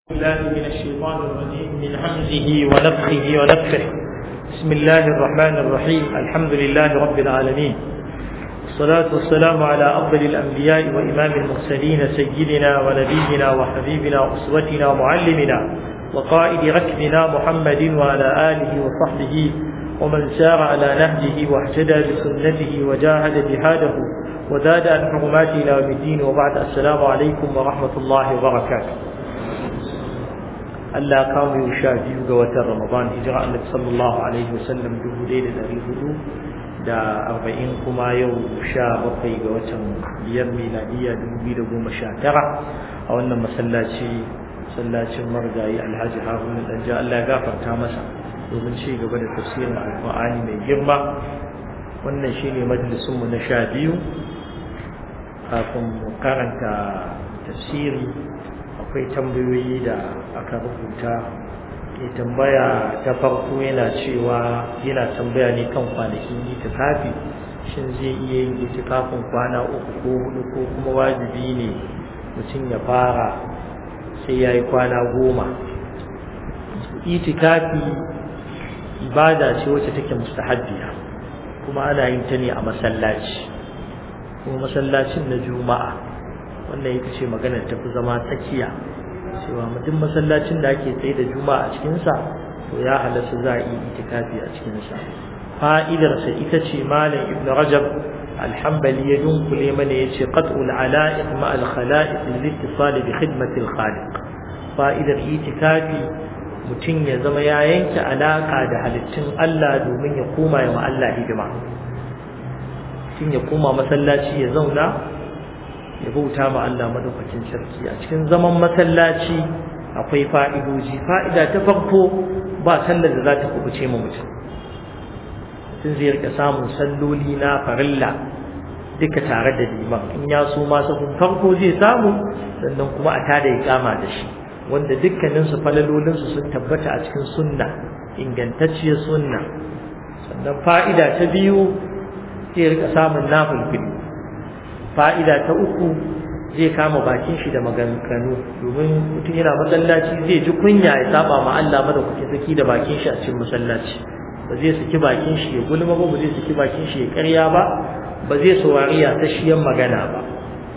الله من الشيطان الرجيم من همزه ونفخه ونفخه بسم الله الرحمن الرحيم الحمد لله رب العالمين والصلاة والسلام على أفضل الأنبياء وإمام المرسلين سيدنا ونبينا وحبيبنا وأسوتنا ومعلمنا وقائد ركبنا محمد وعلى آله وصحبه ومن سار على نهجه واهتدى بسنته وجاهد جهاده وزاد عن حرمات إلى يوم الدين وبعد السلام عليكم ورحمة الله وبركاته Allah kawo yau sha biyu ga watan Ramadan hijira Annabi sallallahu alaihi wasallam dubu ɗaya da ɗari hudu da arba'in kuma yau sha bakwai ga watan biyar miladiyya dubu biyu da goma sha tara a wannan masallaci masallacin marigayi Alhaji Haruna Danja Allah ya gafarta masa domin ci gaba da tafsirin Alƙur'ani mai girma wannan shine majalisun mu na sha biyu kafin mu karanta tafsiri akwai tambayoyi da aka rubuta ke tambaya ta farko yana cewa yana tambaya ne kan kwanakin itikafi shin zai iya yin itikafin kwana uku ko hudu ko kuma wajibi ne mutum ya fara sai ya yi kwana goma itikafi ibada ce wacce take mustahabbiya kuma ana yin ta ne a masallaci kuma masallacin na juma'a wannan ita ce maganar tafi zama tsakiya cewa mutum masallacin da ake tsaye da juma'a a cikinsa to ya halatta za a yi itikafi a cikinsa fa'idarsa ita ce malam ibn rajab alhambali ya dunkule mana ya ce qat'ul ala'iq ma al khala'iq lil ittisal bi khidmati al khaliq fa'idar itikafi mutum ya zama ya yanke alaka da halittun Allah domin ya koma ya ma Allah hidima mutum ya koma masallaci ya zauna ya bauta ma Allah madaukakin sarki a cikin zaman masallaci akwai fa'idoji fa'ida ta farko ba sallar da za ta kubuce ma mutum mutum zai rika samun salloli na farilla duka tare da liman in ya so ma sahun farko zai samu sannan kuma a tada ya kama da shi wanda dukkaninsu falalolinsu sun tabbata a cikin sunna ingantacciyar sunna sannan fa'ida ta biyu zai rika samun nafulfili fa'ida ta uku zai kama bakin shi da maganganu domin mutum yana masallaci zai ji kunya ya saba ma Allah madaukakin saki da bakin shi a cikin masallaci ba zai saki bakin shi ya gulma ba ba zai saki bakin shi ya karya ba ba zai saurari ya tashiyan magana ba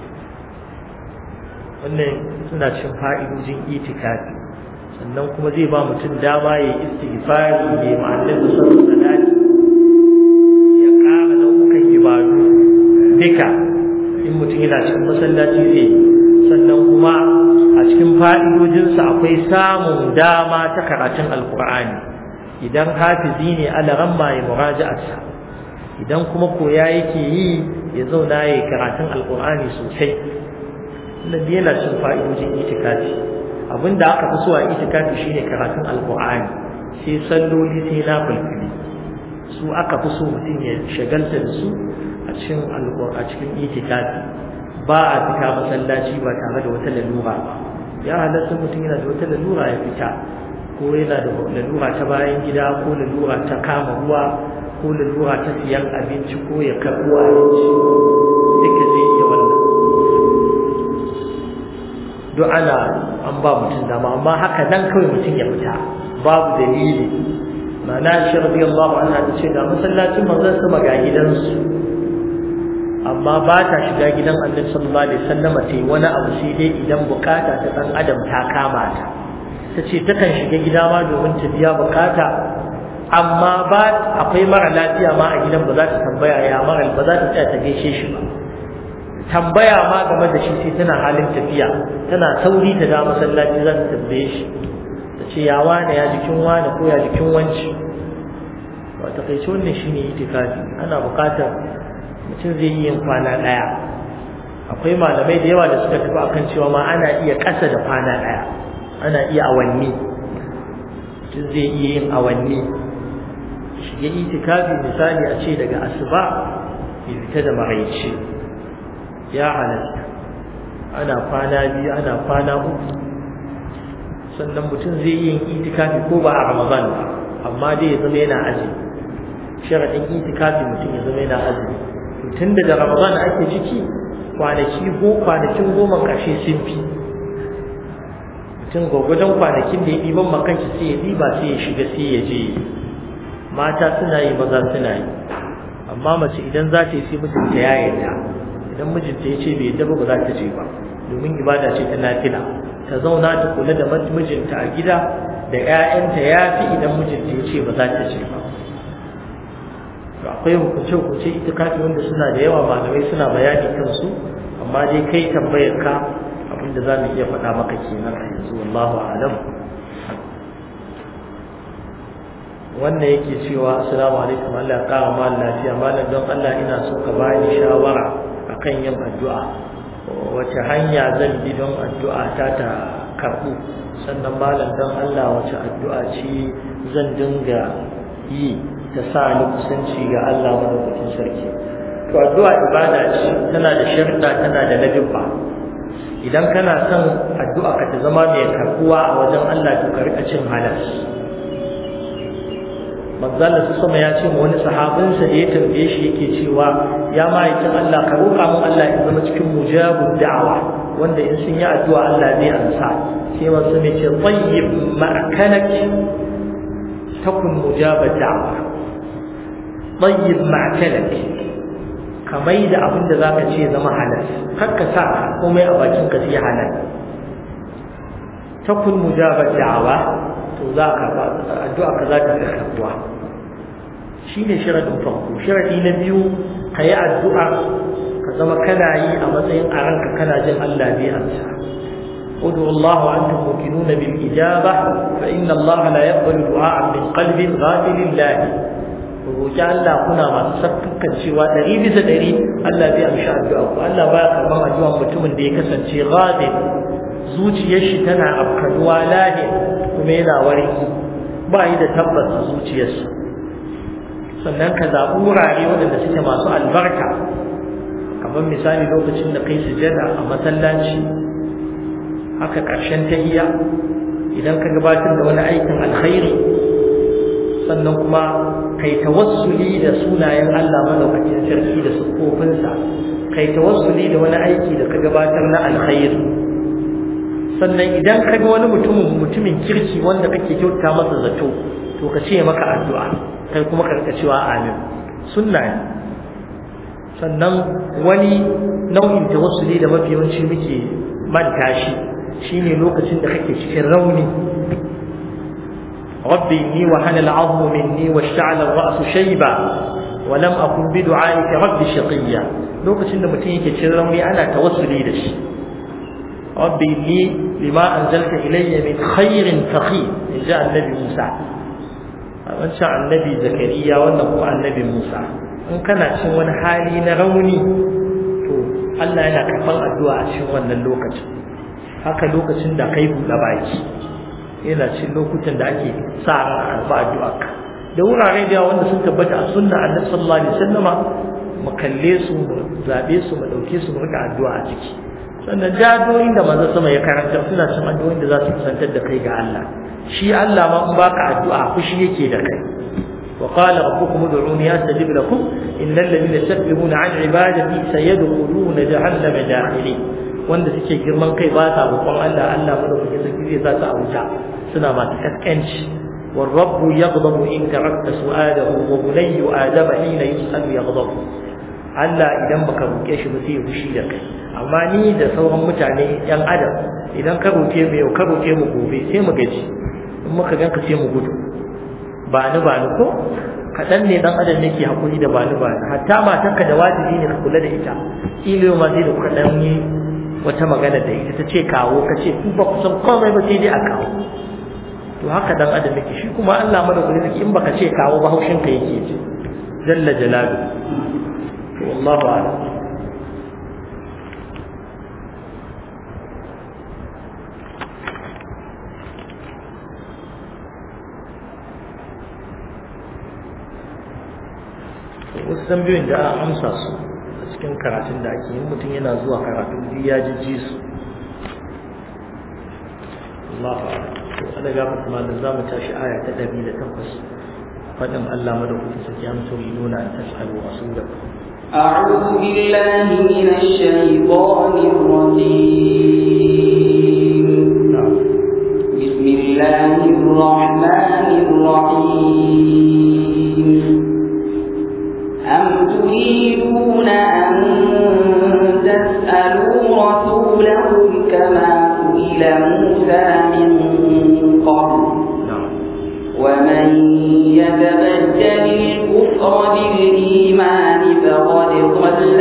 wannan suna cin fa'idojin itikafi sannan kuma zai ba mutum dama ya yi istighfari ya ma'anar da sauran salati ya ƙara nau'ukan ibadu duka in mutum yana cikin masallaci zai sannan kuma a cikin fa'idojinsa akwai samun dama ta karatun alkur'ani idan hafizi ne alaran ya muraja'arsa idan kuma koya yake yi ya zauna ya karatun alkur'ani sosai wannan yana cin fa'idojin itikafi abinda aka fi so a itikafi shine karatun alkur'ani sai salloli sai na fulfuli su aka fi so mutum ya shagalta da su a cikin a cikin itikafi ba a fita masallaci ba tare da wata lalura ba ya halatta mutum yana da wata lalura ya fita ko yana da lalura ta bayan gida ko lalura ta kama ruwa ko lalura ta siyan abinci ko ya karɓo abinci duka zai iya wannan duk ana an ba mutum dama amma haka nan kawai mutum ya fita babu dalili ma'ana shi radiyallahu anha ta ce da masallacin manzon sama ga gidansu amma ba ta shiga gidan annabi sallallahu alaihi wasallam ta yi wani abu sai dai idan bukata ta dan adam ta kama ta ta ce takan shiga gida ma domin ta biya bukata amma ba akwai mara lafiya ma a gidan ba za ta tambaya ya mara ba za ta tsaya ta gaishe shi ba tambaya ma game da shi sai tana halin tafiya tana sauri ta da masallaci za ta tambaye shi ta ce ya wane ya jikin wane ko ya jikin wanci ba ta kai wannan shine itikafi ana bukatar mutum zai yi yin kwana ɗaya akwai malamai da yawa da suka tafi akan cewa ma ana iya ƙasa da kwana ɗaya ana iya awanni mutum zai iya yin awanni shige itikafi misali a ce daga asuba ya fita da maraice ya halatta ana kwana biyu ana kwana uku sannan mutum zai yi yin itikafi ko ba a ramadan ba amma dai ya zama yana azumi sharaɗin itikafi mutum ya zama yana azumi tun da ramadan ake ciki kwanaki go kwanakin goma ƙarshe sun fi mutum gwagwadon kwanakin da ya ɗiban makanci sai ya ɗiba sai ya shiga sai ya je mata suna yi maza suna yi amma mace idan za ta yi sai mijinta ya yarda idan mijinta ya ce bai yarda ba za ta je ba domin ibada ce ta nafila ta zauna ta kula da mijinta a gida da 'ya'yanta ya fi idan mijinta ya ce ba za ta je ba akwai hukunce-hukunce itikafi wanda suna da yawa malamai suna bayani kansu amma dai kai tambayar ka abinda za mu iya faɗa maka kenan a yanzu wallahu alam wannan yake cewa assalamu alaikum Allah ya ƙara mal lafiya malam don Allah ina so ka bani shawara akan yin addu'a wace hanya zan bi don addu'a ta ta karɓu sannan malam don Allah wace addu'a ce zan dinga yi ta sa ni kusanci ga Allah madaukakin sarki to addu'a ibada ce tana da sharuɗa tana da ladabba idan kana son addu'a ka ta zama mai karbuwa a wajen Allah to ka rika cin halas manzala su sama ya ce ma wani sahabinsa da ya tambaye shi yake cewa ya ma'aikin Allah ka roƙa mun Allah ya zama cikin mujabud da'awa wanda in sun yi addu'a Allah zai ansa sai wasu ne ce tayyib ma'akanak takun mujabad da'awa tayyib ma'akanak ka mai da abin da za ka ce zama halal kar ka sa komai a bakin ka sai halal takun mujabar da'awa to za ka addu'a ka za ta fi karbuwa shi ne shiradin farko shiradi na biyu ka yi addu'a ka zama kana yi a matsayin a ranka kana jin Allah bai amsa ادعوا الله وانتم موقنون بالاجابه فان الله لا يقبل دعاء من قلب غافل الله roƙi Allah kuna masu sakkan cewa ɗari bisa ɗari Allah zai amshi addu'a ku Allah ba ya karɓar addu'ar mutumin da ya kasance ghadin zuciyar shi tana afkanuwa lahi kuma yana warki ba yi da tabbas a zuciyarsa sannan ka zaɓi wurare waɗanda suke masu albarka kamar misali lokacin da kai sujada a masallaci haka ƙarshen tahiyya idan ka gabatar da wani aikin alkhairi sannan kuma kai tawassuli da sunayen Allah madaukakin sarki da sukofinsa kai tawassuli da wani aiki da ka gabatar na alkhairi sannan idan ka ga wani mutumin mutumin kirki wanda kake kyauta masa zato to ka ce maka addu'a kai kuma ka rika cewa amin sunna ne sannan wani nau'in tawassuli da mafi yawanci muke manta shi shine lokacin da kake cikin rauni ربي إني وهن العظم مني واشتعل الرأس شيبا ولم أكن بدعائك ربي شقيا لوكس إن متين كتشرمي أنا توسلي لش ربي إني لما أنزلت إلي من خير فخير جاء النبي موسى من شاء النبي زكريا وأنه النبي موسى in kana cin wani hali na rauni to Allah yana karɓar addu'a a cikin wannan lokacin haka lokacin da kai buɗe baki yana cin lokutan da ake sa ran alfa addu'a da wurare da wanda sun tabbata a sunna annabi sallallahu alaihi wasallama mu kalle su mu zabe su mu dauke su mu rika addu'a a ciki sannan jadoyin da manzo sama ya karanta suna cin addu'o'in da za su kusantar da kai ga Allah shi Allah ma in baka addu'a fushi yake da kai وقال ربكم ادعوني استجب لكم ان الذين يستكبرون عن عبادتي سيدخلون جهنم داخلين wanda suke girman kai ba sa roƙon Allah Allah madaukakin sarki zai sa su a wuta suna masu kaskanci والرب يغضب إن تركت سؤاله وبني آدم حين يسأل يغضب Allah idan baka roƙe shi ba sai ya fushi da kai amma ni da sauran mutane yan adam idan ka roƙe mu yau ka roƙe mu gobe sai mu gaji in muka ganka sai mu gudu ba ni ba ni ko kaɗan ne dan adam yake hakuri da ba ni ba ni hatta matanka da wajibi ne ka kula da ita ilo ma sai da kuka dan yi wata magana da ita ta ce kawo ka ce ku ba ku san komai ba sai dai a kawo to haka dan adam yake shi kuma Allah madaukaki in baka ce kawo ba haushin ka yake ji jalla jalalu to wallahu a'lam wasu tambayoyin da an amsa su a cikin karatun da ake yin mutum yana zuwa karatu duk ya jijji su Allah to ana ga kuma da zamu tashi aya ta 108 fadin Allah madaukakin sarki am turiduna an tas'alu rasulakum أعوذ بالله من الشيطان الرجيم na'am الله الرحمن الرحيم أم تريدون أن تسألوا رسولكم كما سئل موسى من قبل ومن يتبدل الكفر بالإيمان فقد ضل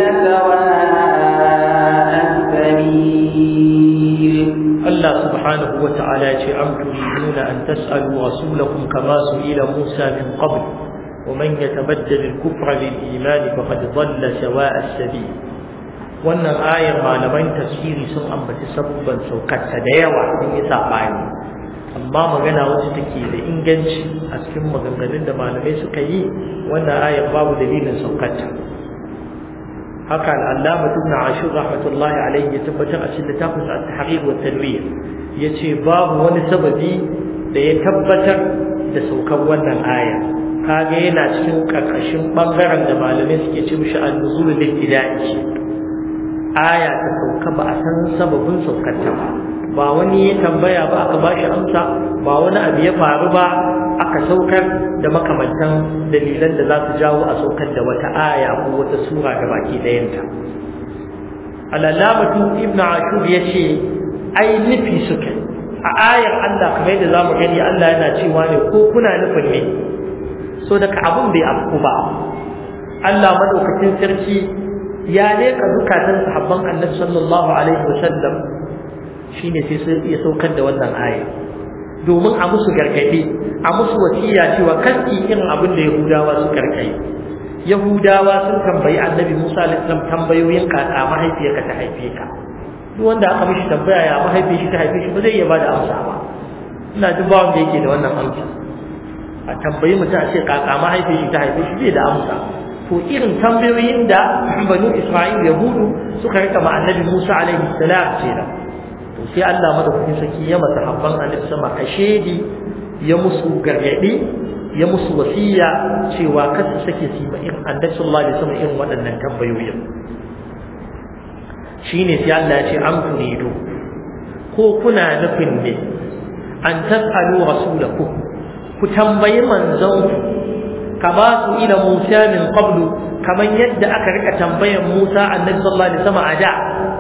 سواء السبيل الله سبحانه وتعالى أم تريدون أن تسألوا رسولكم كما سئل موسى من قبل ومن يتبدل الكفر بالإيمان فقد ضل سواء السبيل wannan ayar malaman tafsiri sun ambaci sabubban saukarta da yawa sun yi saɓani amma magana wacce take da inganci a cikin maganganun da malamai suka yi wannan ayar babu dalilin saukarta haka al'allama ibn ashur rahmatullahi alaihi ya tabbatar a cikin littafin sa at-tahrir wa tanwir yace babu wani sababi da ya tabbatar da saukar wannan aya kaga yana cikin karkashin bangaren da malamai suke ce mishi an-nuzul lil-ibtida'i aya ta sauka ba a san sababin saukarta ba ba wani ya tambaya ba aka bashi amsa ba wani abu ya faru ba aka saukar da makamantan dalilan da za su jawo a saukar da wata aya ko wata sura da baki ɗayanta alallamatu ibnu ashur ya ce ai nufi suka a ayar Allah kamar yadda za mu gani Allah yana cewa ne ko kuna nufin ne so daga abin bai afku ba Allah madaukakin sarki ya leka zukatan sahabban annabi sallallahu alaihi wasallam shine sai sai ya saukar da wannan aya domin a musu gargadi a musu wasiya cewa kanki irin abin da Yahudawa su karkai Yahudawa sun tambayi Annabi Musa alaihi salam tambayoyin kaka mahaifiyarka ta haife ka duk wanda aka mishi tambaya ya mahaifiyar shi ta haife shi ba zai iya bada amsa ba ina duk ba wanda yake da wannan amsa a tambayi mutum a ce kaka mahaifiyar shi ta haife shi zai da amsa to irin tambayoyin da banu Isra'il Yahudu suka rika ma Annabi Musa alaihi salam kenan to sai Allah madaukakin saki ya masa habban Annabi sama kashedi ya musu gargadi ya musu wasiya cewa kar su sake su ba irin Annabi sallallahu alaihi wasallam irin waɗannan tambayoyin shine sai Allah ya ce am turidu ko kuna nufin ne an tasalu rasulakum ku tambayi manzon kama su ila Musa min qablu kaman yadda aka rika tambayan Musa annabi sallallahu alaihi wasallam a da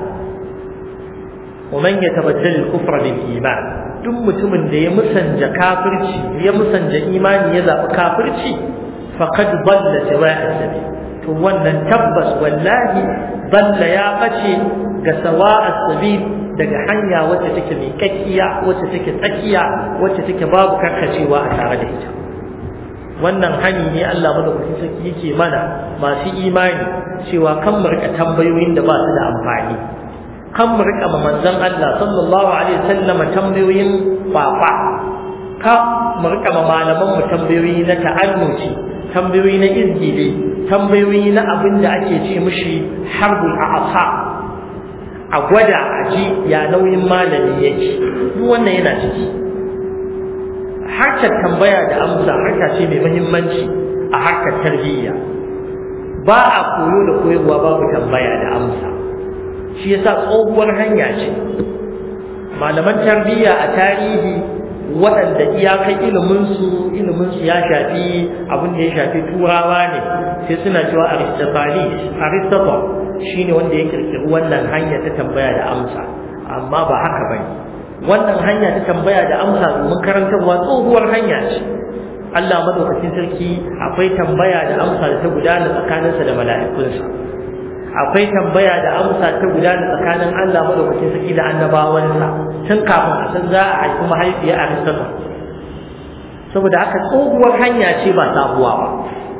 ومن يتبدل الكفر بالإيمان duk mutumin da ya musanja kafirci ya musanja imani ya zaɓi kafirci faqad dalla sawa'a sabil to wannan tabbas wallahi dalla ya bace ga sawa'a sabil daga hanya wacce take mai kakkiya wacce take tsakiya wacce take babu karkacewa a tare da ita wannan hani ne Allah madaukakin sarki yake mana masu imani cewa kan mu rika tambayoyin da ba su da amfani kan mu rika ma manzon Allah sallallahu alaihi wasallam tambayoyin fafa ka mu rika ma malaman mu tambayoyi na ta'annuci tambayoyi na izgili tambayoyi na abin da ake ce mishi harbul a'sa a gwada a ji ya nauyin malami yake duk wannan yana ciki harkar tambaya da amsa harka ce mai muhimmanci a harkar tarbiyya ba a koyo da koyarwa babu tambaya da amsa shi yasa tsohuwar hanya ce malaman tarbiyya a tarihi waɗanda iyakan iliminsu iliminsu ya shafi abin da ya shafi turawa ne sai suna cewa aristophanes aristotle shine wanda ya kirkiri wannan hanya ta tambaya da amsa amma ba haka bane wannan hanya ta tambaya da amsa domin karantarwa tsohuwar hanya ce Allah madaukakin sarki akwai tambaya da amsa da ta gudana tsakaninsa da mala'ikunsa akwai tambaya da amsa ta gudana tsakanin Allah madaukakin sarki da annabawansa tun kafin a san za a haifi mahaifiya a risala saboda haka tsohuwar hanya ce ba sabuwa ba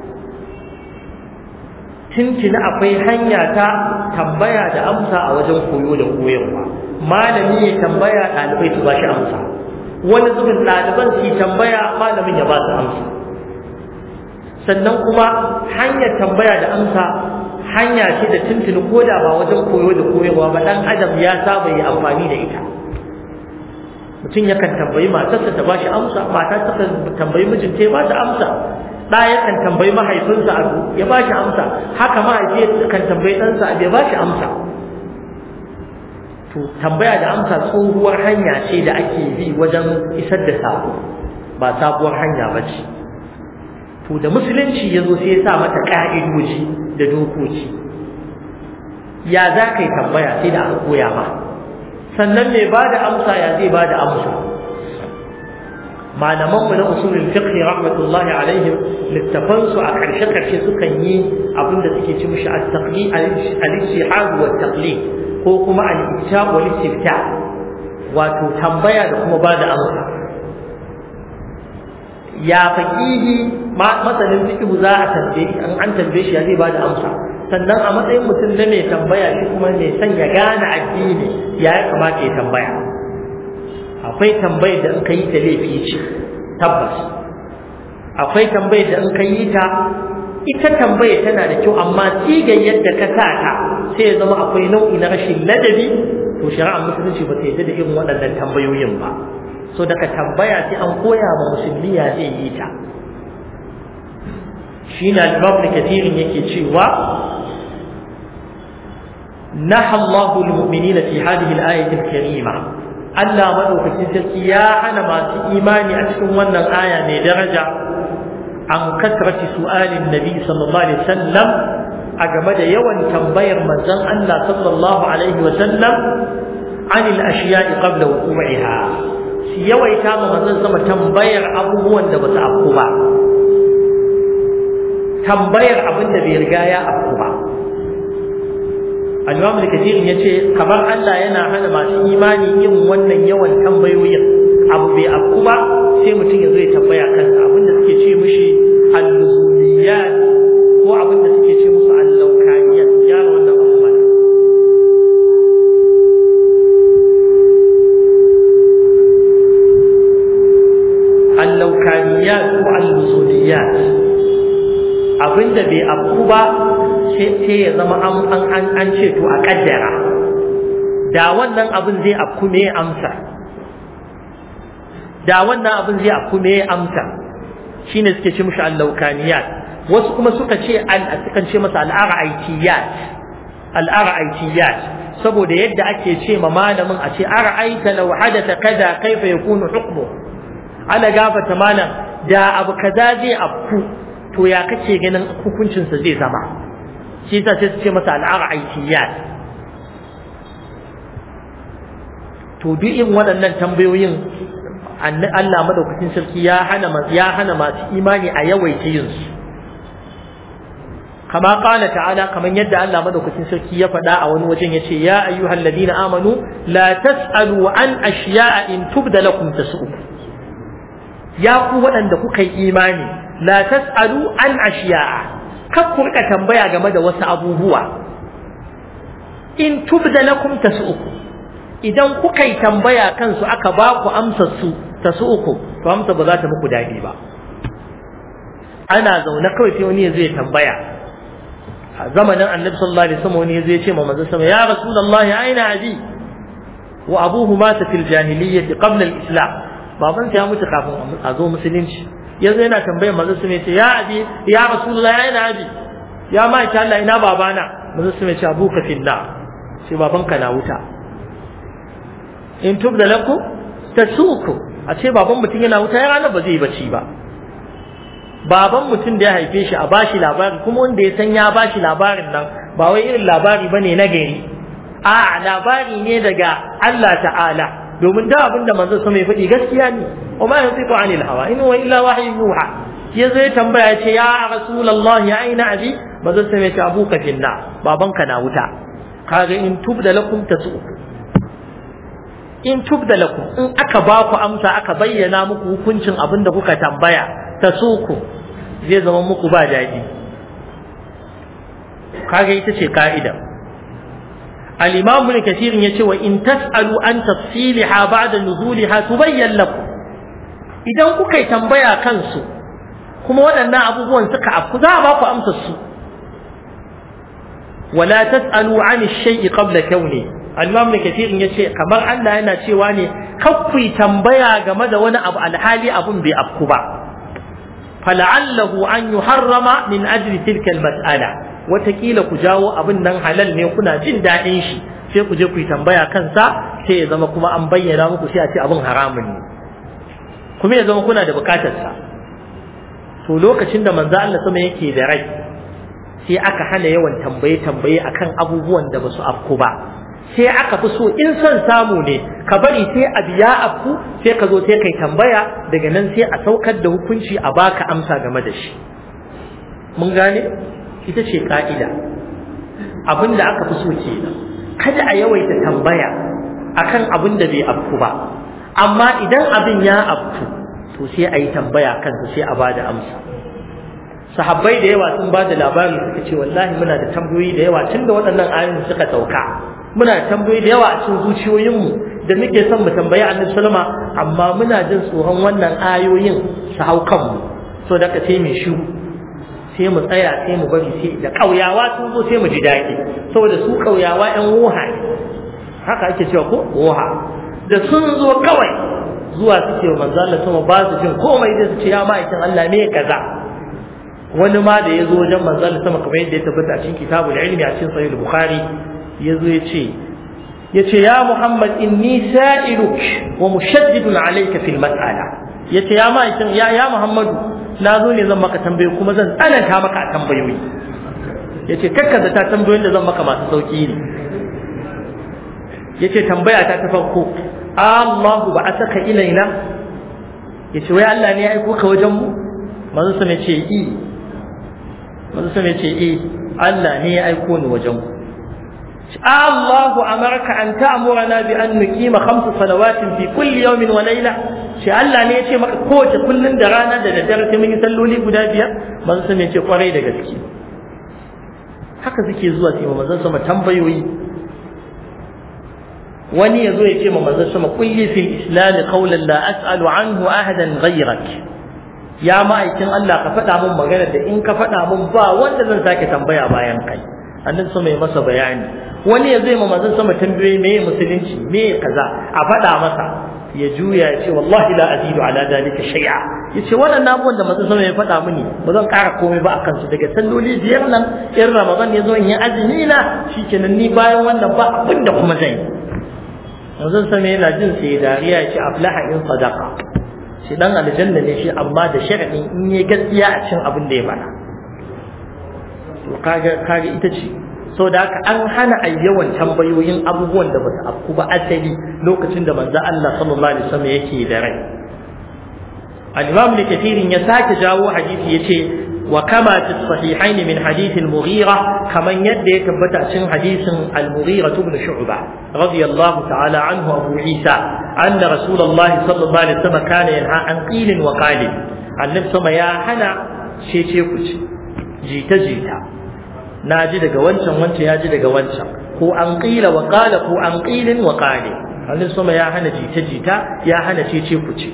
tuntuni akwai hanya ta tambaya da amsa a wajen koyo da koyarwa malami ya tambaya ɗalibai su ba shi amsa wani zubin ɗaliban su tambaya malamin ya ba su amsa sannan kuma hanyar tambaya da amsa hanya ce da tuntuni ko da ba wajen koyo da koyarwa ba ɗan adam ya saba yi amfani da ita mutum yakan tambayi matarsa ta ba shi amsa mata ta tambayi mijinta ya ba ta amsa ɗa yakan tambayi mahaifinsa abu ya ba shi amsa haka mahaifi kan tambayi ɗansa abu ya ba shi amsa to to tambaya da amsa tsohuwar hanya ce da ake bi wajen isar da sako ba sabuwar hanya ba ce to da musulunci ya zo sai ya sa mata ƙa'idoji da dokoki ya za ka yi tambaya sai da aka koya ma sannan mai ba da amsa ya zai ba da amsa malamanmu na usulul fiqh rahmatullahi alaihim littafan su a karshe karshe sukan yi abin da suke ci mishi at-taqlid al-ijtihad wa taqlid ko kuma al-ibta wa al-istifta wato tambaya da kuma ba da amsa ya faqihi masanin fiqh za a tambaye an an tambaye shi ya zai ba da amsa sannan a matsayin mutum na mai tambaya shi kuma mai son ya gane addini ya kamata ya tambaya akwai tambayar da in ka yi ta laifi ce tabbas akwai tambayar da in ka yi ta ita tambaya tana da kyau amma sigar yadda ka sa ta sai ya zama akwai nau'i na rashin ladabi to shari'ar musulunci ba ta yadda da irin waɗannan tambayoyin ba so daga tambaya sai an koya ma musulmi ya zai yi ta shi na al kathirin yake cewa نهى الله المؤمنين في هذه الآية الكريمة Allah madaukakin sarki ya hana masu imani a cikin wannan aya mai daraja an kasrati su'alin nabi sallallahu alaihi wasallam a game da yawan tambayar manzon Allah sallallahu alaihi wasallam anil ashiya'i qabla wuqu'iha shi yawaita ma manzon sama tambayar abubuwan da ba su afku ba tambayar abin da bai riga ya afku ba al-imam al-kathir yace kamar Allah yana hana masu imani yin wannan yawan tambayoyin abu bai afku ba sai mutum ya zo ya tambaya kansa abinda suke ce mishi al-luzuliyat ko abinda suke ce musu al-laukaniyat ya wannan abu mana al-laukaniyat ko al-luzuliyat abinda bai afku ba sai ya zama an an ce to a kaddara da wannan abin zai afku me amsa da wannan abin zai afku me amsa shine suke ce mushi allaukaniyat wasu kuma suka ce al sukan ce masa al-ara'aitiyat al-ara'aitiyat saboda yadda ake ce ma malamin a ce ara'aita law hadatha kaza kaifa yakunu hukmu ala gafata malam da abu kaza zai afku to ya kace ganin hukuncinsa zai zama shi yasa sai su ce masa al'ar'aitiyat to duk in waɗannan tambayoyin Allah madaukakin sarki ya hana ya hana masu imani a yawaita yin su kama qala ta'ala kaman yadda Allah madaukakin sarki ya faɗa a wani wajen yace ya ayyuhal ladina amanu la tas'alu an ashiya'a in tubda lakum tas'ukum ya ku waɗanda kuka yi imani la tas'alu an ashiya'a kar ku rika tambaya game da wasu abubuwa in tubda lakum tasu'uku idan kuka yi tambaya kansu aka ba ku amsar su tasu'uku to amsa ba za ta muku dadi ba ana zaune kawai sai wani zai tambaya a zamanin annabi sallallahu alaihi wasallam wani zai ce ma manzo sama ya rasulullahi aina abi wa abuhu mata fil jahiliyyah qabla al-islam baban ya mutu kafin a zo musulunci yanzu yana tambayar manzo su mai ce ya abi ya rasulullah ya ina abi ya ma ta Allah ina babana manzo su mai ce abuka finna sai babanka na wuta in tubda lakum tasuku a ce baban mutum yana wuta ya ranar ba zai bacci ba baban mutum da ya haife shi a bashi labari kuma wanda ya san ya bashi labarin nan ba wai irin labari bane na gari a labari ne daga Allah ta'ala domin da abin da manzo sama ya faɗi gaskiya ne wa ma yantiqu anil hawa in huwa illa wahyu yuha ya zo ya tambaya ce ya rasulullah ya aina abi manzo sama ya ce abuka finna babanka na wuta kaga in tubda lakum tasu in tubda lakum in aka ba ku amsa aka bayyana muku hukuncin abin da kuka tambaya tasuku zai zama muku ba daɗi kaga ita ce ka'ida الإمام ابن كثير يقول وإن تسألوا عن تفصيلها بعد نزولها تبين لكم إذا كوكي تنبيا كنسو كما ودنا أبوه سكا أبكو ذا باكو أمسسو ولا تسألوا عن الشيء قبل كونه الإمام ابن كثير يقول كما أن أنا شيواني كفي تنبيا جمد وانا أبو الحالي أبو بأبكو با فلعله أن يحرم من أجل تلك المسألة watakila ku jawo abin nan halal ne kuna jin daɗin shi sai ku je ku yi tambaya kansa sai ya zama kuma an bayyana muku sai a ce abin haramun ne kuma ya zama kuna da bukatarsa to lokacin da manzo Allah sama yake da rai sai aka hana yawan tambaye tambaye akan abubuwan da basu afku ba sai aka fi so in son samu ne ka bari sai a biya afku sai ka zo sai kai tambaya daga nan sai a saukar da hukunci a baka amsa game da shi mun gane ita ce ka'ida abin da aka fi so kenan kada a yawaita tambaya akan abin da bai afku ba amma idan abin ya afku to sai a yi tambaya kansa sai a bada amsa sahabbai da yawa sun bada labari suka ce wallahi muna da tambayoyi da yawa tunda waɗannan ayoyin suka sauka muna da tambayoyi da yawa a cikin zuciyoyinmu da muke son mu tambayi annabi sallama amma muna jin tsoron wannan ayoyin su hau kanmu so da ka sai mu shiru sai mu tsaya sai mu bari sai da ƙauyawa sun zo sai mu ji daɗi saboda su ƙauyawa ƴan woha ne haka ake cewa ko woha da sun zo kawai zuwa su ce manzo Allah sama ba su jin komai da su ce ya ma'aikin Allah me kaza wani ma da ya zo wajen manzo Allah sama kamar yadda ya tabbata a cikin kitabul ilmi a cikin sahih bukhari ya zo ya ce ya ce ya Muhammad inni sa'iluk wa mushaddidun alayka fil mas'ala ya ce ya ma'aikin ya ya Muhammadu na zo ne zan maka tambayoyi kuma zan tsananta maka a tambayoyi ya ce kakkaza ta tambayoyin da zan maka masu sauki ne ya ce tambaya ta ta farko Allahu ba a saka ilaina ya ce wai Allah ne ya aiko ka wajen mu manzo sama ce i manzo sama ce i Allah ne ya aiko ni wajen ku Allahu amarka an ta'murana bi an nuqima khamsu salawatin fi kulli yawmin wa layla shi Allah ne ya ce maka kowace kullun da rana da daddare sai mun yi salloli guda biyar manzo sama ce kwarai da gaske haka suke zuwa sai manzo sama tambayoyi wani yazo ya ce ma manzo sama kulli fil islam qawlan la as'alu anhu ahadan ghayrak ya ma'aikin Allah ka faɗa mun magana da in ka faɗa mun ba wanda zan sake tambaya bayan kai annabi sama ya masa bayani wani ya zai ma manzon sama tambaye me musulunci me kaza a faɗa masa ya juya ya ce wallahi la azidu ala dalika shay'a yace wannan abubuwan da manzon sama ya faɗa mini ba zan ƙara komai ba akan su daga salloli biyar nan in ramadan ya zo in yi azumi na shikenan ni bayan wannan ba abin da kuma zan yi manzon sama yana jin sai dariya ya ce aflaha in sadaqa shi dan aljanna ne shi amma da sharadin in yi gaskiya a cikin abin da ya faɗa to kaga kaga ita ce so da haka an hana a yawan tambayoyin abubuwan da basu afku ba asali lokacin da manzo Allah sallallahu alaihi wasallam yake da rai al-imam ne kafirin ya sake jawo hadisi yace wa kama fi sahihaini min hadith al-mughira kaman yadda ya tabbata cikin hadisin al-mughira ibn shu'ba radiyallahu ta'ala anhu abu isa anna rasulullah sallallahu alaihi wasallam kana yanha an qilin wa qalin annabi sama ya hana cece ku ci jita jita na ji daga wancan wancan ya ji daga wancan ko an qila wa qala ko an qilin wa qali annabi sama ya hana jita jita ya hana cece ku ci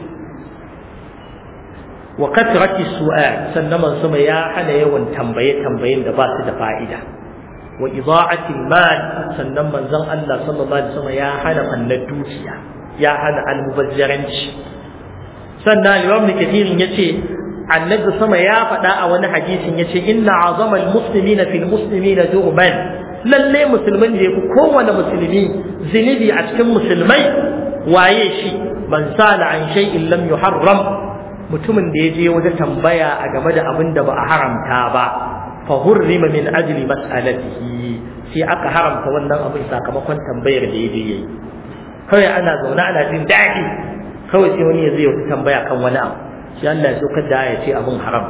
wa katrati su'al sannan man sama ya hana yawan tambaye tambayen da ba su da fa'ida wa ida'ati mal sannan manzon Allah sallallahu alaihi wasallam ya hana fannar dukiya ya hana almubazzaranci sannan Imam Kathir yace annabi sama ya faɗa a wani hadisin yace inna azama almuslimina fil muslimina durban lalle musulmin da yafi kowane musulmi zinubi a cikin musulmai waye shi man sala an shay'in lam yuharram mutumin da ya je wata tambaya a game da abin da ba a haramta ba fa hurrima min ajli mas'alatihi sai aka haramta wannan abin sakamakon tambayar da ya je yayi kawai ana zaune ana jin daɗi kawai sai wani ya zai wata tambaya kan wani abu sai Allah ya saukar da ya ce abin haram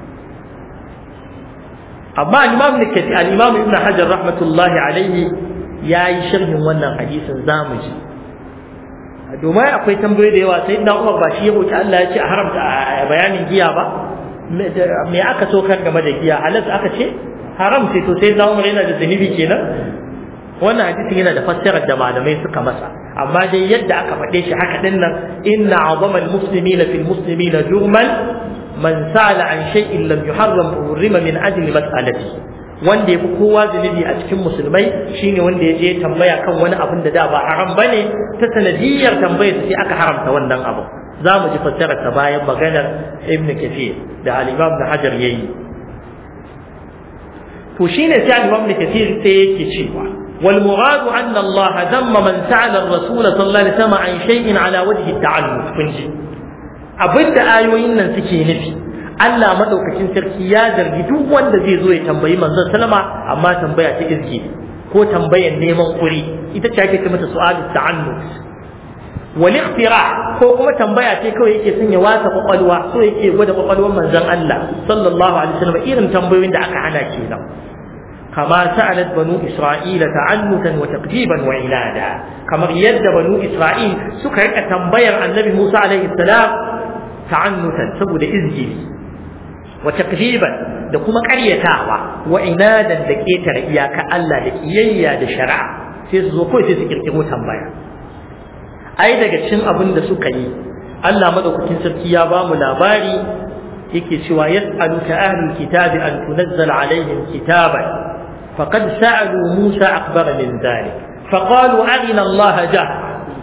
amma al-imam al-imam ibn hajar rahmatullahi alaihi yayi sharhin wannan hadisin zamu ji domin akwai tambayoyi da yawa sai na umar ba shi ya roki Allah ya ce a haramta bayanin giya ba me aka so kan game da giya halas aka ce haram ce to sai na umar yana da zunubi kenan wannan hadisin yana da fassarar da malamai suka masa amma dai yadda aka faɗe shi haka din nan inna azama almuslimina fil muslimina jurman man sala an shay'in lam yuharram hurrima min ajli mas'alati wanda ya fi kowa zunubi a cikin musulmai shine wanda ya je tambaya kan wani abin da da ba haram bane ta sanadiyar tambayar sai aka haramta wannan abu za mu ji fassarar ta bayan maganar ibn kathir da al-imam da hajar yayi to shine sai al-imam da kathir sai yake cewa والمراد أن الله ذم من سأل الرسول صلى الله عليه وسلم عن شيء على وجه التعلم كنجي abin da ayoyin nan suke nufi Allah madaukakin sarki ya zargi duk wanda zai zo ya tambayi manzon sallama amma tambaya ta izgi ko tambayar neman kuri ita ce ake ce mata su'alu ta'annut wal ikhtira ko kuma tambaya ce kawai yake son ya wasa kwakwalwa so yake gwada kwakwalwar manzon Allah sallallahu alaihi wasallam irin tambayoyin da aka hana kenan kama sa'alat banu isra'ila ta'annutan wa taqdiban wa ilada kamar yadda banu isra'il suka rika tambayar annabi Musa alaihi salam ta'annutan saboda izgili wa taqdiban da kuma ƙaryatawa wa inadan da ketare iyaka Allah da kiyayya da shari'a sai su zo kawai sai su kirkiro tambaya ai daga cikin abin da suka yi Allah madaukakin sarki ya ba mu labari yake cewa yas'aluka ahlul kitabi an tunazzala alaihim kitaban faqad sa'alu Musa akbar min dhalik faqalu arina Allah jahra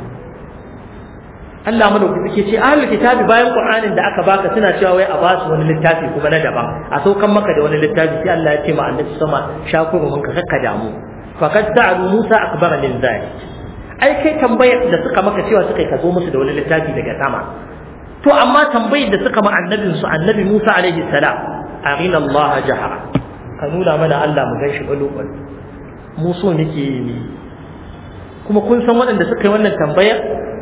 Allah madaukaki ce ahlul kitabi bayan Qur'anin da aka baka suna cewa wai a basu wani littafi kuma na daban a saukan maka da wani littafi sai Allah ya ce ma annabi sama shakuru mun ka kakka damu faqad sa'alu Musa akbar min dhalik ai kai tambayar da suka maka cewa suka ka zo musu da wani littafi daga sama to amma tambayar da suka ma annabin su annabi Musa alaihi salam arina Allah jahara ka nuna mana Allah mu ganshi balo balo mu so muke yi kuma kun san waɗanda suka yi wannan tambayar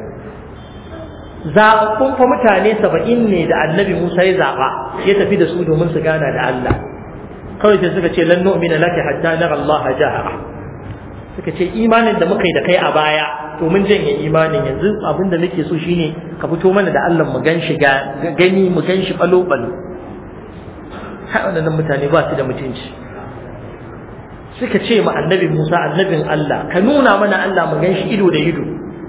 zaɓaɓɓun fa mutane saba'in ne da annabi Musa ya zaɓa ya tafi da su domin su gana da Allah kawai sai suka ce lan nu'mina laka hatta nara Allah jahara suka ce imanin da muka yi da kai a baya to mun janye imanin yanzu abin da nake so shine ka fito mana da Allah mu gan shi gani mu gan shi balo balo har waɗannan mutane ba su da mutunci suka ce ma annabi Musa annabin Allah ka nuna mana Allah mu gan shi ido da ido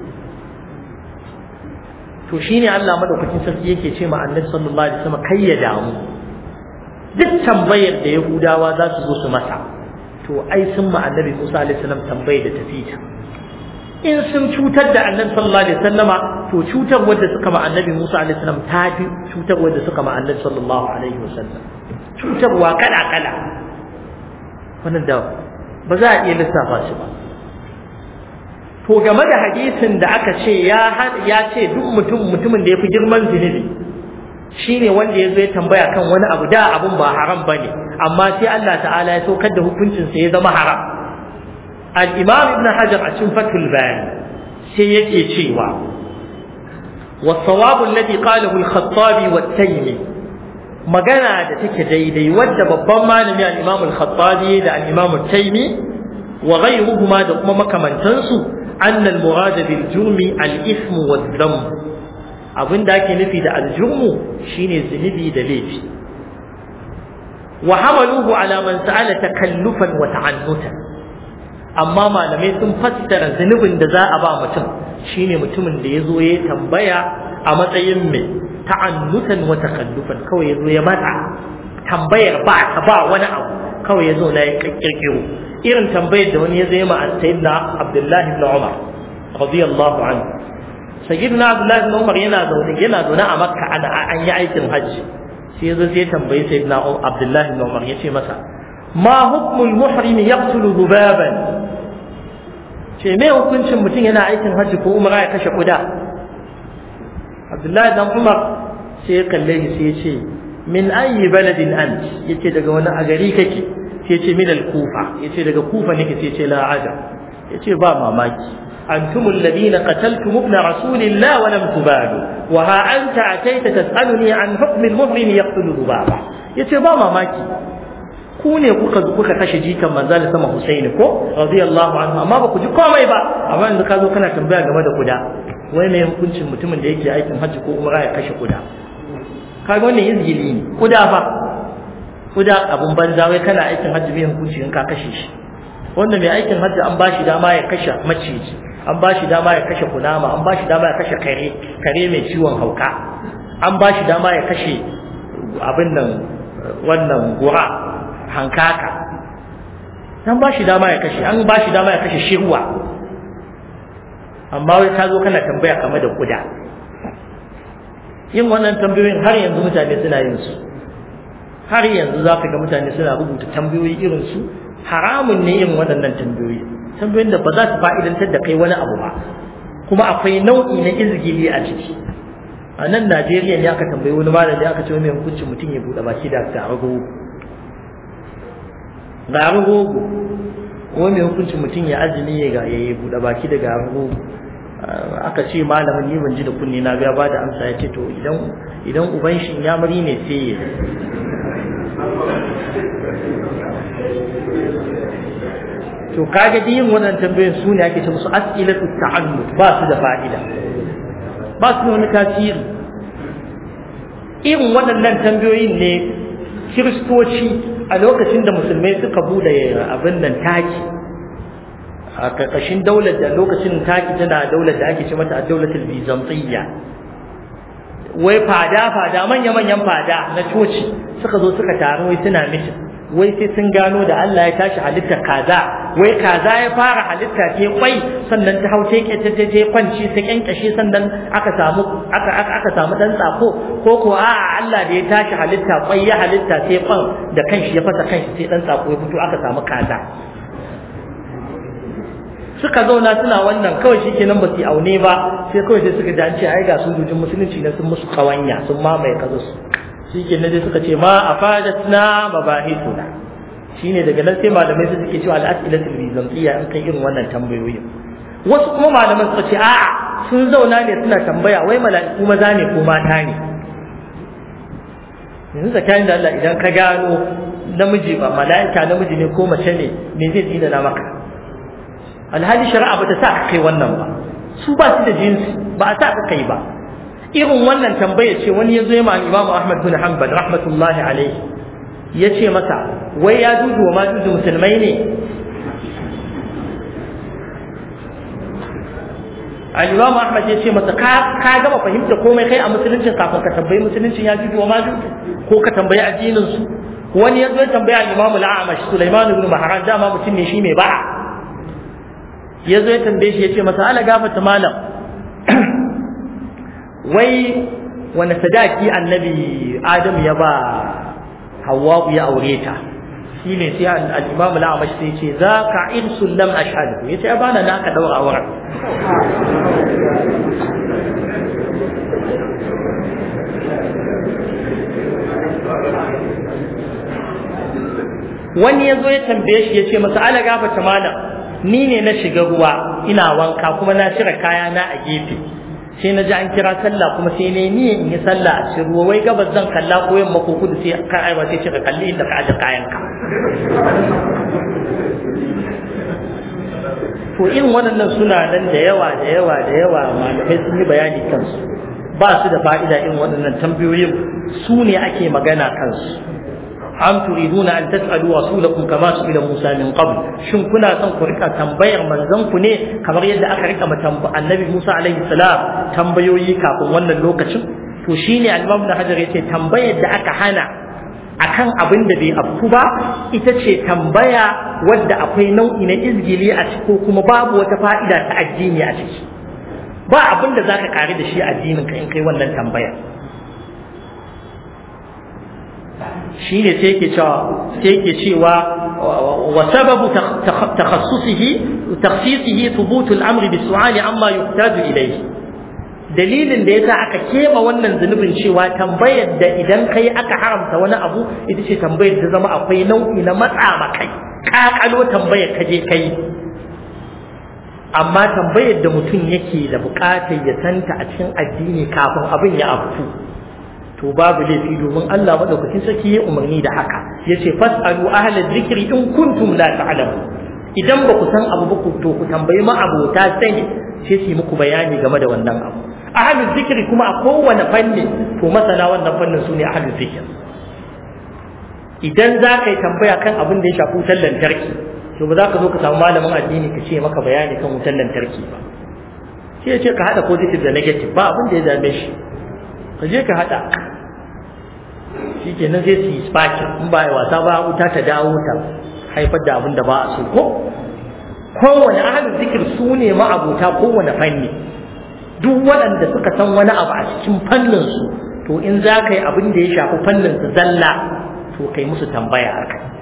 to shine Allah madaukakin sarki yake ce ma annabi sallallahu alaihi wasallam kai ya damu duk tambayar da Yahudawa za su zo su masa to ai sun ma annabi Musa alaihi salam tambayar da tafi ta in sun cutar da annabi sallallahu alaihi wasallama to cutar wanda suka ma annabi Musa alaihi salam ta fi cutar wanda suka ma annabi sallallahu alaihi wasallam cutarwa kala kala wannan da ba za a iya lissafa shi ba to game da hadisin da aka ce ya ya ce duk mutum mutumin da ya fi girman zunubi shine wanda ya zo ya tambaya kan wani abu da abun ba haram bane amma sai Allah ta'ala ya saukar da hukuncin sa ya zama haram al-imam ibn hajar a cikin fathul bayan sai yake cewa والصواب الذي قاله الخطابي والتيمي magana da take daidai wadda babban malami al-imam al-khattabi da al-imam al-taymi wa ghayruhuma da kuma makamantansu anna al-murad bil jurmi al-ithm wa dhanb abin da ake nufi da al-jurmu shine zunubi da laifi wa hamaluhu ala man sa'ala takallufan wa ta'annutan amma malamai sun fassara zunubin da za a ba mutum shine mutumin da yazo ya tambaya a matsayin mai ta'annutan wa takallufan kawai yazo ya matsa tambayar ba ta ba wani abu kawai yazo na ya kirkiro irin tambayar da wani yazo ya ma sayyidina Abdullah ibn Umar radiyallahu anhu sayyidina Abdullah ibn Umar yana zaune yana zaune a Makka ana an yi aikin hajji sai yazo sai tambayi sayyidina Abdullah ibn Umar yace masa ma hukmul muhrim yaqtulu dhubaban ce me hukuncin mutum yana aikin hajji ko umra ya kashe kuda Abdullahi dan Umar sai ya kalle shi sai ya ce min ayi baladin ant yace daga wani a gari kake sai ya ce min al-Kufa yace daga Kufa nake sai ya ce la ajab yace ba mamaki antum alladhina qataltum ibn rasulillah wa lam tubadu wa ha anta ataita tas'aluni an hukm al-muhrim yaqtulu dhubaba yace ba mamaki ku ne kuka kuka kashe jikan manzal sama Husaini ko radiyallahu anhu amma ba ku ji komai ba amma yanzu ka zo kana tambaya game da kuda wai mai hukuncin mutumin da yake aikin hajji ko umra ya kashe kuda kaga wannan izgili ne kuda fa kuda abun banza wai kana aikin hajji mai hukunci in ka kashe shi wanda mai aikin hajji an bashi dama ya kashe maciji an bashi dama ya kashe kunama an bashi dama ya kashe kare kare mai ciwon hauka an bashi dama ya kashe abin nan wannan gura hankaka an bashi dama ya kashe an bashi dama ya kashe shirwa amma wai ka zo kana tambaya game da kuda yin wannan tambayoyin har yanzu mutane suna yin su har yanzu za ka ga mutane suna rubuta tambayoyi irin su haramun ne yin waɗannan tambayoyi tambayoyin da ba za su fa'idantar da kai wani abu ba kuma akwai nau'i na izgili a ciki a nan Najeriya ne aka tambayi wani malami aka ce mai hukuncin mutum ya buɗe baki da garin rogo garin rogo ko mai hukuncin mutum ya azumi ya ya buɗe baki da garin rogo aka ce malamin ni ban ji da kunne na ga ba da amsa ya ce to idan idan uban shi ya mari ne sai ya to kaga yin wannan tambayoyin su ne ake ce musu as'ilatu ta'allud ba su da fa'ida ba su da wani tasiri irin waɗannan tambayoyin ne kiristoci a lokacin da musulmai suka bude abin nan taki a ƙarƙashin daular da lokacin taki tana daular da ake ce mata a daulatul bizantiyya wai fada fada manya manyan fada na coci suka zo suka taru wai suna mitin wai sai sun gano da Allah ya tashi halitta kaza wai kaza ya fara halitta ce kwai sannan ta hau take ta ta kwanci ta kyankashe sannan aka samu aka aka aka samu dan tsako ko ko a Allah da ya tashi halitta kwai ya halitta sai kwan da kanshi ya fasa kanshi sai dan tsako ya fito aka samu kaza suka zauna suna wannan kawai shikenan ba su aune ba sai kawai sai suka ji an ce ai ga sojojin musulunci na sun musu kawanya sun mamaye kaza su shikenan dai suka ce ma afadatna mabahithuna shine daga nan sai malamai su suke cewa al-as'ilatul bizantiyya an kai irin wannan tambayoyin wasu kuma malaman suka ce a'a sun zauna ne suna tambaya wai mala'iku maza ne ko mata ne yanzu tsakanin da Allah idan ka gano namiji ba mala'ika namiji ne ko mace ne me zai tsina na maka alhali shari'a bata sa ka kai wannan ba su ba su da jinsi ba a sa ka kai ba irin wannan tambaya ce wani ya zo ya ma Imam Ahmad bin Hanbal rahmatullahi alaihi ya ce masa wai ya dudu wa ma dudu musulmai ne al-Imam Ahmad ya ce masa ka ka gama fahimta komai kai a musuluncin kafin ka tambayi musuluncin ya dudu wa ma dudu ko ka tambayi addinin su wani ya zo ya tambaya al-Imam al-A'mash Sulaiman ibn Mahran dama mutum ne shi mai ba'a ya zo ya tambaye shi ya ce masa ala gafata malam wai wani sadaki annabi adam ya ba hawa ya aure ta shi ne sai al-imam al-amash sai ce za ka irsul lam ashhadu ya ce bana na ka daura auren wani ya zo ya tambaye shi ya ce masa ala gafata malam ni ne na shiga ruwa ina wanka kuma na cire kaya na a gefe sai na ji an kira sallah kuma sai ne ni in yi sallah a cikin ruwa wai gabas zan kalla ko yamma ko kudu sai ka aiwa sai cika kalli inda ka aje kayan ka to irin waɗannan suna nan da yawa da yawa da yawa malamai sun yi bayani kansu ba su da fa'ida irin waɗannan tambayoyin su ne ake magana kansu am turiduna an tas'alu rasulakum kama su'ila Musa min qabl shin kuna son ku rika tambayar manzon ku ne kamar yadda aka rika matamba annabi Musa alaihi salam tambayoyi kafin wannan lokacin to shine al-Imam Hajar yace tambayar da aka hana akan abin da bai afku ba ita ce tambaya wadda akwai nau'i na izgili a ciki ko kuma babu wata fa'ida ta addini a ciki ba abin da zaka kare da shi addinin ka in kai wannan tambaya shine sai yake cewa sai yake cewa wa sababu takhassusihi takhsisihi thubut al-amr bi-su'ali amma yuhtaju ilayhi dalilin da yasa aka kema wannan zunubin cewa tambayar da idan kai aka haramta wani abu ita ce tambayar da zama akwai nau'i na matsa makai kakalo tambayar ka je kai amma tambayar da mutum yake da bukatar ya santa a cikin addini kafin abin ya afku to babu laifi domin Allah madaukakin sarki ya umarni da haka yace fasalu ahla dhikri in kuntum la ta'lamun idan ba ku san abu ba ku to ku tambayi ma abota sani sai su muku bayani game da wannan abu ahlu dhikri kuma a kowane fanni to masana wannan fannin su ne ahlu dhikr idan za ka yi tambaya kan abin da ya shafi wutar lantarki to ba za ka zo ka samu malamin addini ka ce maka bayani kan wutar lantarki ba sai ya ce ka haɗa positive da negative ba abin da ya dame shi ka je ka haɗa shi ke nan zai su yi spakin in ba a wasa ba wuta ta dawo ta haifar da abin da ba a so ko kowane ahalin zikir su ne ma'abuta kowane fanni duk waɗanda suka san wani abu a cikin fannin su to in za ka yi abin da ya shafi fannin su zalla to kai musu tambaya a kai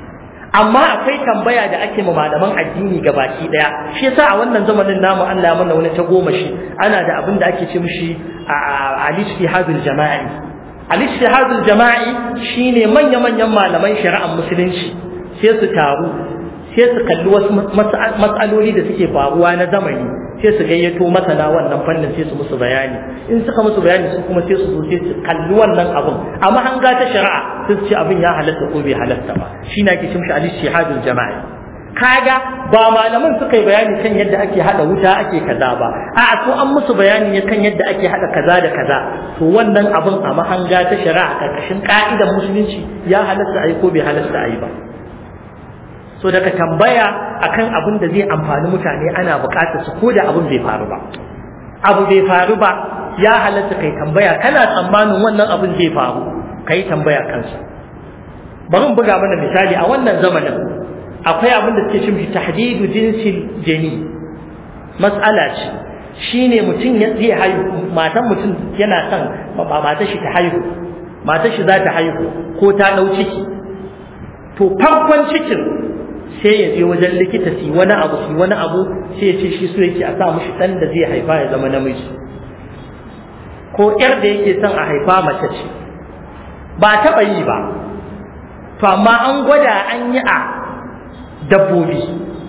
amma akwai tambaya da ake ma malaman addini gabaki daya shi yasa a wannan zamanin namu Allah mana wani ta goma shi ana da abin da ake ce mishi al-ijtihadul jama'i al-ijtihadul jama'i shine manya-manyan malaman shari'ar musulunci sai su taru sai su kalli wasu matsaloli da suke faruwa na zamani sai su gayyato masana wannan fannin sai su musu bayani in suka musu bayani su kuma sai su zo sai su kalli wannan abun amma an ga ta shari'a sai su ce abin ya halatta ko bai halatta ba shi na ke cin shi al-shihadul jama'i kaga ba malaman suka yi bayani kan yadda ake hada wuta ake kaza ba a'a to an musu bayani ne kan yadda ake hada kaza da kaza to wannan abin a mahanga ta shari'a karkashin ka'idar musulunci ya halatta ayi ko bai halatta ayi ba so daga tambaya akan abin da zai amfani mutane ana bukatar su ko da abin bai faru ba abu bai faru ba ya halatta kai tambaya kana tsammanin wannan abin zai faru kai tambaya kansa bari mu buga mana misali a wannan zamanin akwai abin da suke cin tahdidu jinsil jani mas'ala ce shine mutum ya zai haihu matan mutum yana son matar shi ta haihu matar shi za ta haihu ko ta dau ciki to farkon cikin sai ya je wajen likita su wani abu su wani abu sai ya ce shi so yake a sa mushi dan da zai haifa ya zama namiji ko yar da yake son a haifa mace ce ba taɓa yi ba to amma an gwada an yi a dabbobi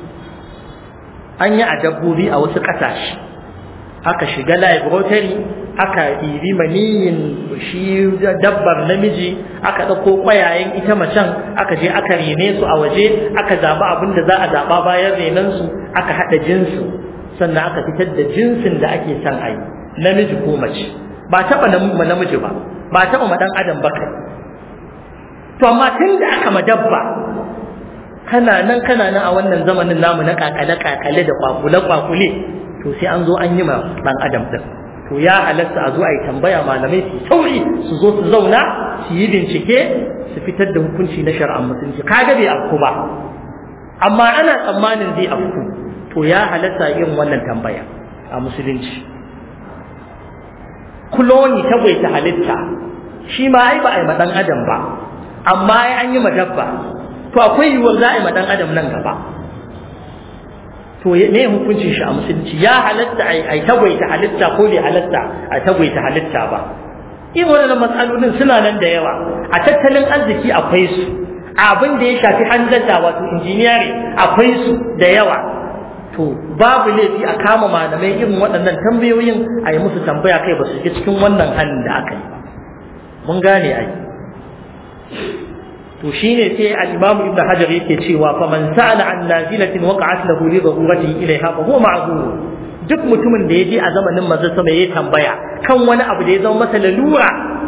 an yi a dabbobi a wasu ƙasashe aka shiga laboratory aka ɗibi maniyin shi dabbar namiji aka ɗauko ƙwayayen ita macen aka je aka rene su a waje aka zaɓi abin da za a zaɓa bayan renensu aka haɗa jinsin sannan aka fitar da jinsin da ake son a yi namiji ko mace ba taɓa namiji ba ba taɓa ma ɗan adam ba kai to amma tun da aka ma dabba kana nan kana nan a wannan zamanin namu na kakale kakale da kwakule kwakule to sai an zo an yi ma dan adam din to ya halatta a zo a yi tambaya malamai su sauri su zo su zauna su yi bincike su fitar da hukunci na shari'ar musulunci kaga bai afku ba amma ana tsammanin zai afku to ya halatta yin wannan tambaya a musulunci kuloni ta halitta shi ma ai ba a yi ma dan adam ba amma ai an yi ma dabba to akwai yiwuwar za a yi ma dan adam nan gaba to me hukuncin shi a musulunci ya halatta a yi tagwaita halitta ko bai halatta a tagwaita halitta ba in wannan matsalolin suna nan da yawa a tattalin arziki akwai su abin da ya shafi hanzarta wato injiniyari akwai su da yawa to babu laifi a kama malamai irin waɗannan tambayoyin a yi musu tambaya kai ba su ji cikin wannan hannun da aka yi mun gane ai to shine sai al-Imam Ibn Hajar yake cewa fa man sa'ala an nazilatin waqa'at lahu li darurati ilaiha fa huwa ma'zur duk mutumin da yaje a zamanin manzo sama yayi tambaya kan wani abu da ya zama masa lalura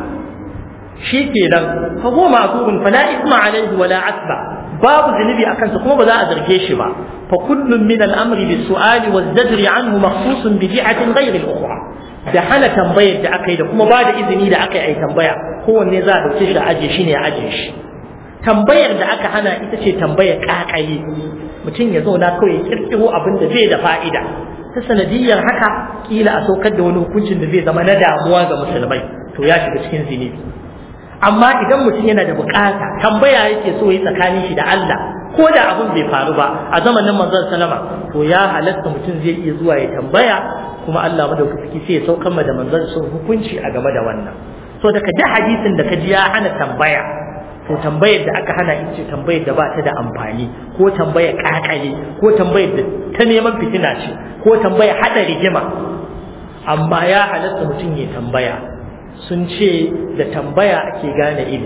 shikenan fa huwa ma'zurun fala isma alayhi wala asba babu zunubi akan sa kuma ba za a zarge shi ba fa kullun min al-amri bis-su'ali waz-zajri anhu makhsusun bi ji'atin ghayri al-ukhra da hana tambayar da aka yi da kuma ba da izini da aka yi tambaya kowanne za a dauke shi da aje shi ne a aje shi tambayar da aka hana ita ce tambayar kakaye mutum ya zauna kawai ya kirkiro abin da zai da fa'ida ta sanadiyar haka kila a saukar da wani hukuncin da zai zama na damuwa ga musulmai to ya shiga cikin zinubi amma idan mutum yana da bukata tambaya yake so yi tsakanin shi da Allah ko da abin bai faru ba a zamanin manzon salama to ya halatta mutum zai iya zuwa ya tambaya kuma Allah madaukaki sai ya saukar da manzon sun hukunci a game da wannan so daga da hadisin da ka ji ya hana tambaya to tambayar da aka hana ita ce tambayar da ba ta da amfani ko tambayar kakale ko tambayar da ta neman fitina ce ko tambayar hada rigima amma ya halatta mutum ya tambaya sun ce da tambaya ake gane ilimi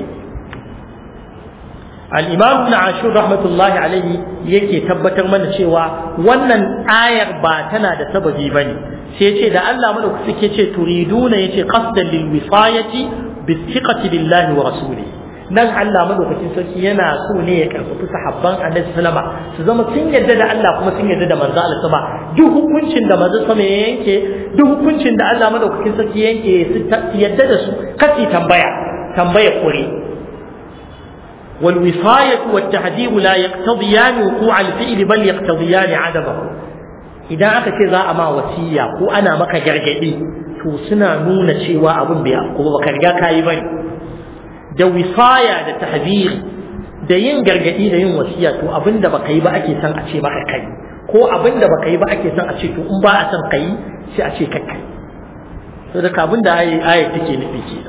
al-imam ibn ashur rahmatullahi alaihi yake tabbatar mana cewa wannan ayar ba tana da sababi bane sai ce da Allah madaukaki yake ce turiduna yace qasdan lil wisayati bi thiqati billahi wa rasulihi nan Allah madaukakin sarki yana so ne ya karfafi sahabban Annabi sallama su zama sun yarda da Allah kuma sun yarda da manzo Allah sama duk hukuncin da manzo sama ya yanke duk hukuncin da Allah madaukakin sarki ya yanke su yarda da su kasi tambaya tambaya kure wal wisayatu wat tahdhib la yaqtadiyan wuqu' al fi'l bal yaqtadiyan adabahu idan aka ce za a ma wasiya ko ana maka gargadi to suna nuna cewa abin bai afko ba ka riga kayi bane da wisaya da tahziri da yin gargadi da yin wasiya to abinda baka yi ba ake son a ce maka kai ko abinda baka yi ba ake son a ce to in ba a son kai sai a ce kai kai to da abin da ayat take nufi kenan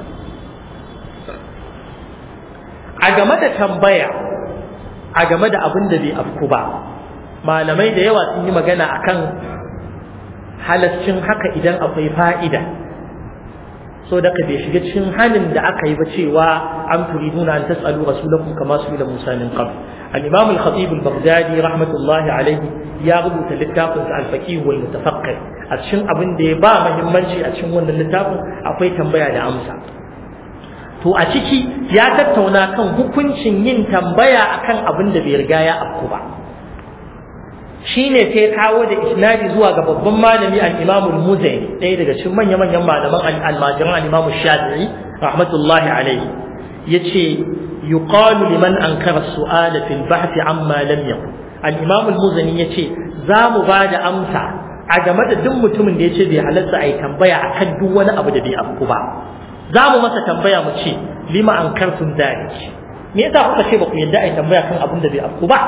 a game da tambaya a game da abin da bai afku ba malamai da yawa sun yi magana akan halascin haka idan akwai fa'ida so da ka bai shiga cikin halin da aka yi ba cewa an turiduna an tas'alu rasulakum kama su ila Musa min qabl al-imam al-khatib al-baghdadi rahmatullahi alayhi ya rubuta littafin sa al-faqih wal mutafaqqih a cikin abin da ya ba muhimmanci a cikin wannan littafin akwai tambaya da amsa to a ciki ya tattauna kan hukuncin yin tambaya akan abin da bai riga ya afku ba shine sai kawo da isnadi zuwa ga babban malami al-Imam al-Muzani ɗaya daga cikin manya-manyan malaman al-Majiran al-Imam Shafi'i rahmatullahi alayhi yace yuqalu liman ankara as-su'ala fil bahth amma lam yakun al-Imam al-Muzani yace za mu ba da amsa a game da duk mutumin da yace bai halarta ai tambaya akan duk wani abu da bai afku ba za mu masa tambaya mu ce lima ankartum dalik me yasa kuka ce ba ku yadda ai tambaya kan abin da bai afku ba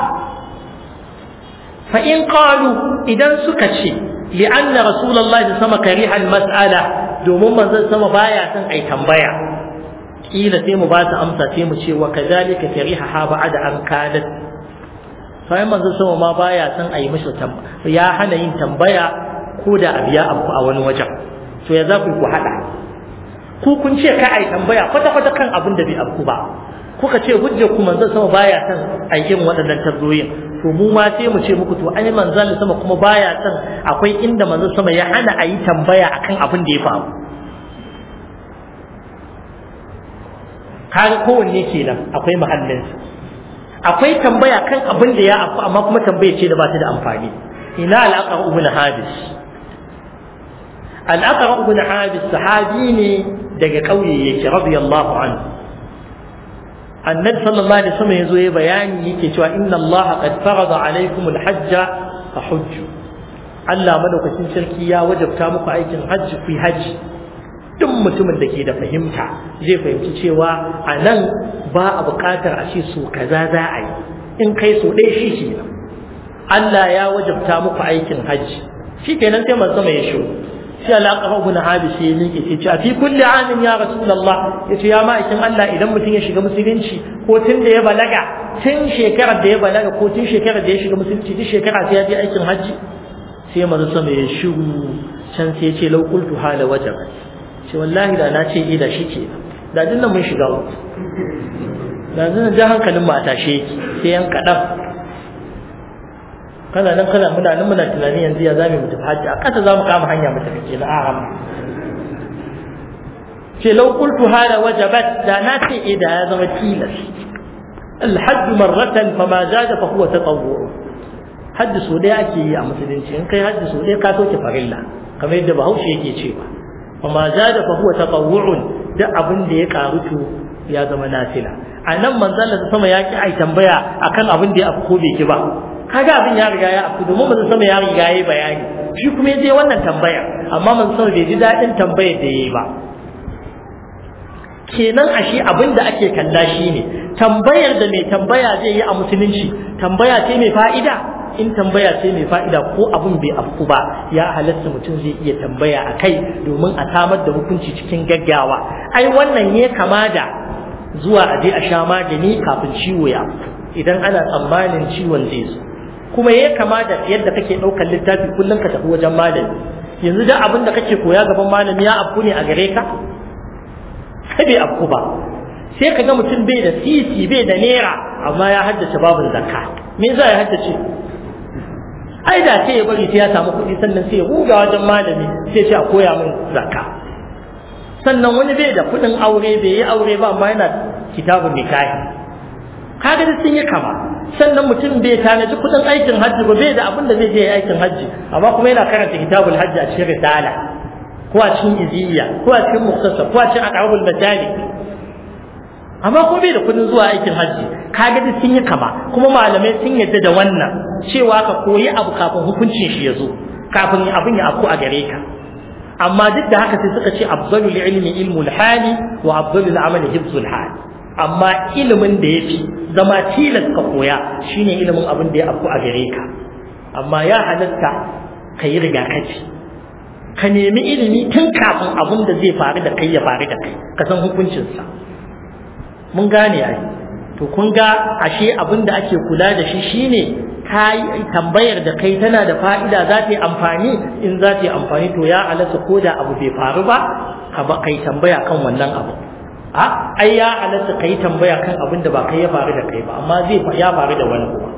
فإن قالوا إذا سكتشي لأن رسول الله صلى الله عليه وسلم كره المسألة دومون من ذا سما بايا سن أي تنبيا قيل سيمو بات أمسا سيمو شي وكذلك كرهها بعد أن كانت فإن من ذا سما ما بايا سن أي مش تنبيا يا حنا ين تنبيا كودا أبيا أبو أول وجه to ya za ku ku haɗa ku kun ce ka ai tambaya kwata-kwata kan abin da bai afku ba kuka ce hujjar ku manzon sama baya son aikin waɗannan tabzoyin to mu ma sai mu ce muku to ai manzon sama kuma baya son akwai inda manzon sama ya hana a yi tambaya akan abin da ya faru kaga kowanne kenan akwai mahallin akwai tambaya kan abin da ya afu amma kuma tambaya ce da ba ta da amfani ina al'aqar ibn habis al'aqar ibn habis sahabi ne daga kauye yake radiyallahu anhu annabi sallallahu alaihi wasallam yazo yayi bayani yake cewa inna Allah qad farada alaikum alhajj fa hujju Allah madaukakin sarki ya wajabta muku aikin hajji ku hajji duk mutumin da ke da fahimta zai fahimci cewa a nan ba a buƙatar a ce so kaza za a yi in kai so ɗaya shi ke Allah ya wajabta muku aikin hajji shi kenan sai manzo mai shiru sai alaƙa ibn habis ya miƙe ce a fi kulli amin ya rasulullah yace ya ma'aikin Allah idan mutum ya shiga musulunci ko tun da ya balaga tun shekarar da ya balaga ko tun shekarar da ya shiga musulunci duk shekara sai ya je aikin hajji sai manzo sama ya shiru can sai ya ce law qultu hala wajabat ce wallahi da na ce eh da shi ke da dinnan mun shiga uku da zan ja hankalin mu a tashe yake sai yan kaɗan kana nan kana muna nan muna tunani yanzu ya zamu mutu hajji a ƙasa zamu kama hanya mu tafi kenan a ce law qultu hada wajabat da na ce eh da ya zama tilas الحج مرة فما زاد فهو تطوع حج سوداء ake yi a musulunci in kai hajji sodai ka soke farilla kamar yadda bahaushe yake cewa فما زاد فهو تطوع da abin da ya karu to ya zama nafila a nan manzon Allah sama ya ki ai tambaya akan abin da ya afko bai ki ba kaga abin ya riga ya afko domin manzon sama ya riga yayi bayani shi kuma yaje wannan tambaya amma manzon sama bai ji dadin tambayar da yayi ba kenan ashe abin da ake kalla shine tambayar da mai tambaya zai yi a musulunci tambaya ce mai fa'ida in tambaya ce mai fa'ida ko abin bai afku ba ya halatta mutum zai iya tambaya a kai domin a samar da hukunci cikin gaggawa ai wannan ya kama da zuwa a je a sha magani kafin ciwo ya idan ana tsammanin ciwon zai zo kuma ya kama da yadda kake ɗaukar littafi kullum ka tafi wajen malami yanzu da abin da kake koya gaban malami ya afku ne a gare ka sai bai afku ba sai ka ga mutum bai da sisi bai da naira amma ya haddace babin zakka me za ya haddace ai da sai ya bari sai ya samu kuɗi sannan sai ya buga wajen malami sai ce a koya min zakka sannan wani bai da kuɗin aure bai yi aure ba amma yana kitabun nikahi kaga da sun yi kama sannan mutum bai tanaji kuɗin aikin hajji ba bai da abin da zai je aikin hajji amma kuma yana karanta kitabul hajji a cikin risala ko a cikin iziya ko a cikin muktasar ko a cikin aqrabul majali amma ko bai da kudin zuwa aikin hajji kaga duk sun yi kama kuma malamai sun yadda da wannan cewa ka koyi abu kafin hukuncin shi ya zo kafin abin ya afku a gare ka amma duk da haka sai suka ce afdalul ilmi ilmul hali wa afdalul amali hifzul hali amma ilimin da yafi zama tilas ka koya shine ilimin abin da ya afku a gare ka amma ya halatta ka yi rigakafi ka nemi ilimi tun kafin abin da zai faru da kai ya faru da kai ka san hukuncinsa mun gane ai to kun ga ashe abin da ake kula da shi shine kai tambayar da kai tana da fa'ida za ta yi amfani in za ta yi amfani to ya halatta ko da abu bai faru ba ka ba kai tambaya kan wannan abu a ai ya halatta kai tambaya kan abin da ba kai ya faru da kai ba amma zai ya faru da wani kuma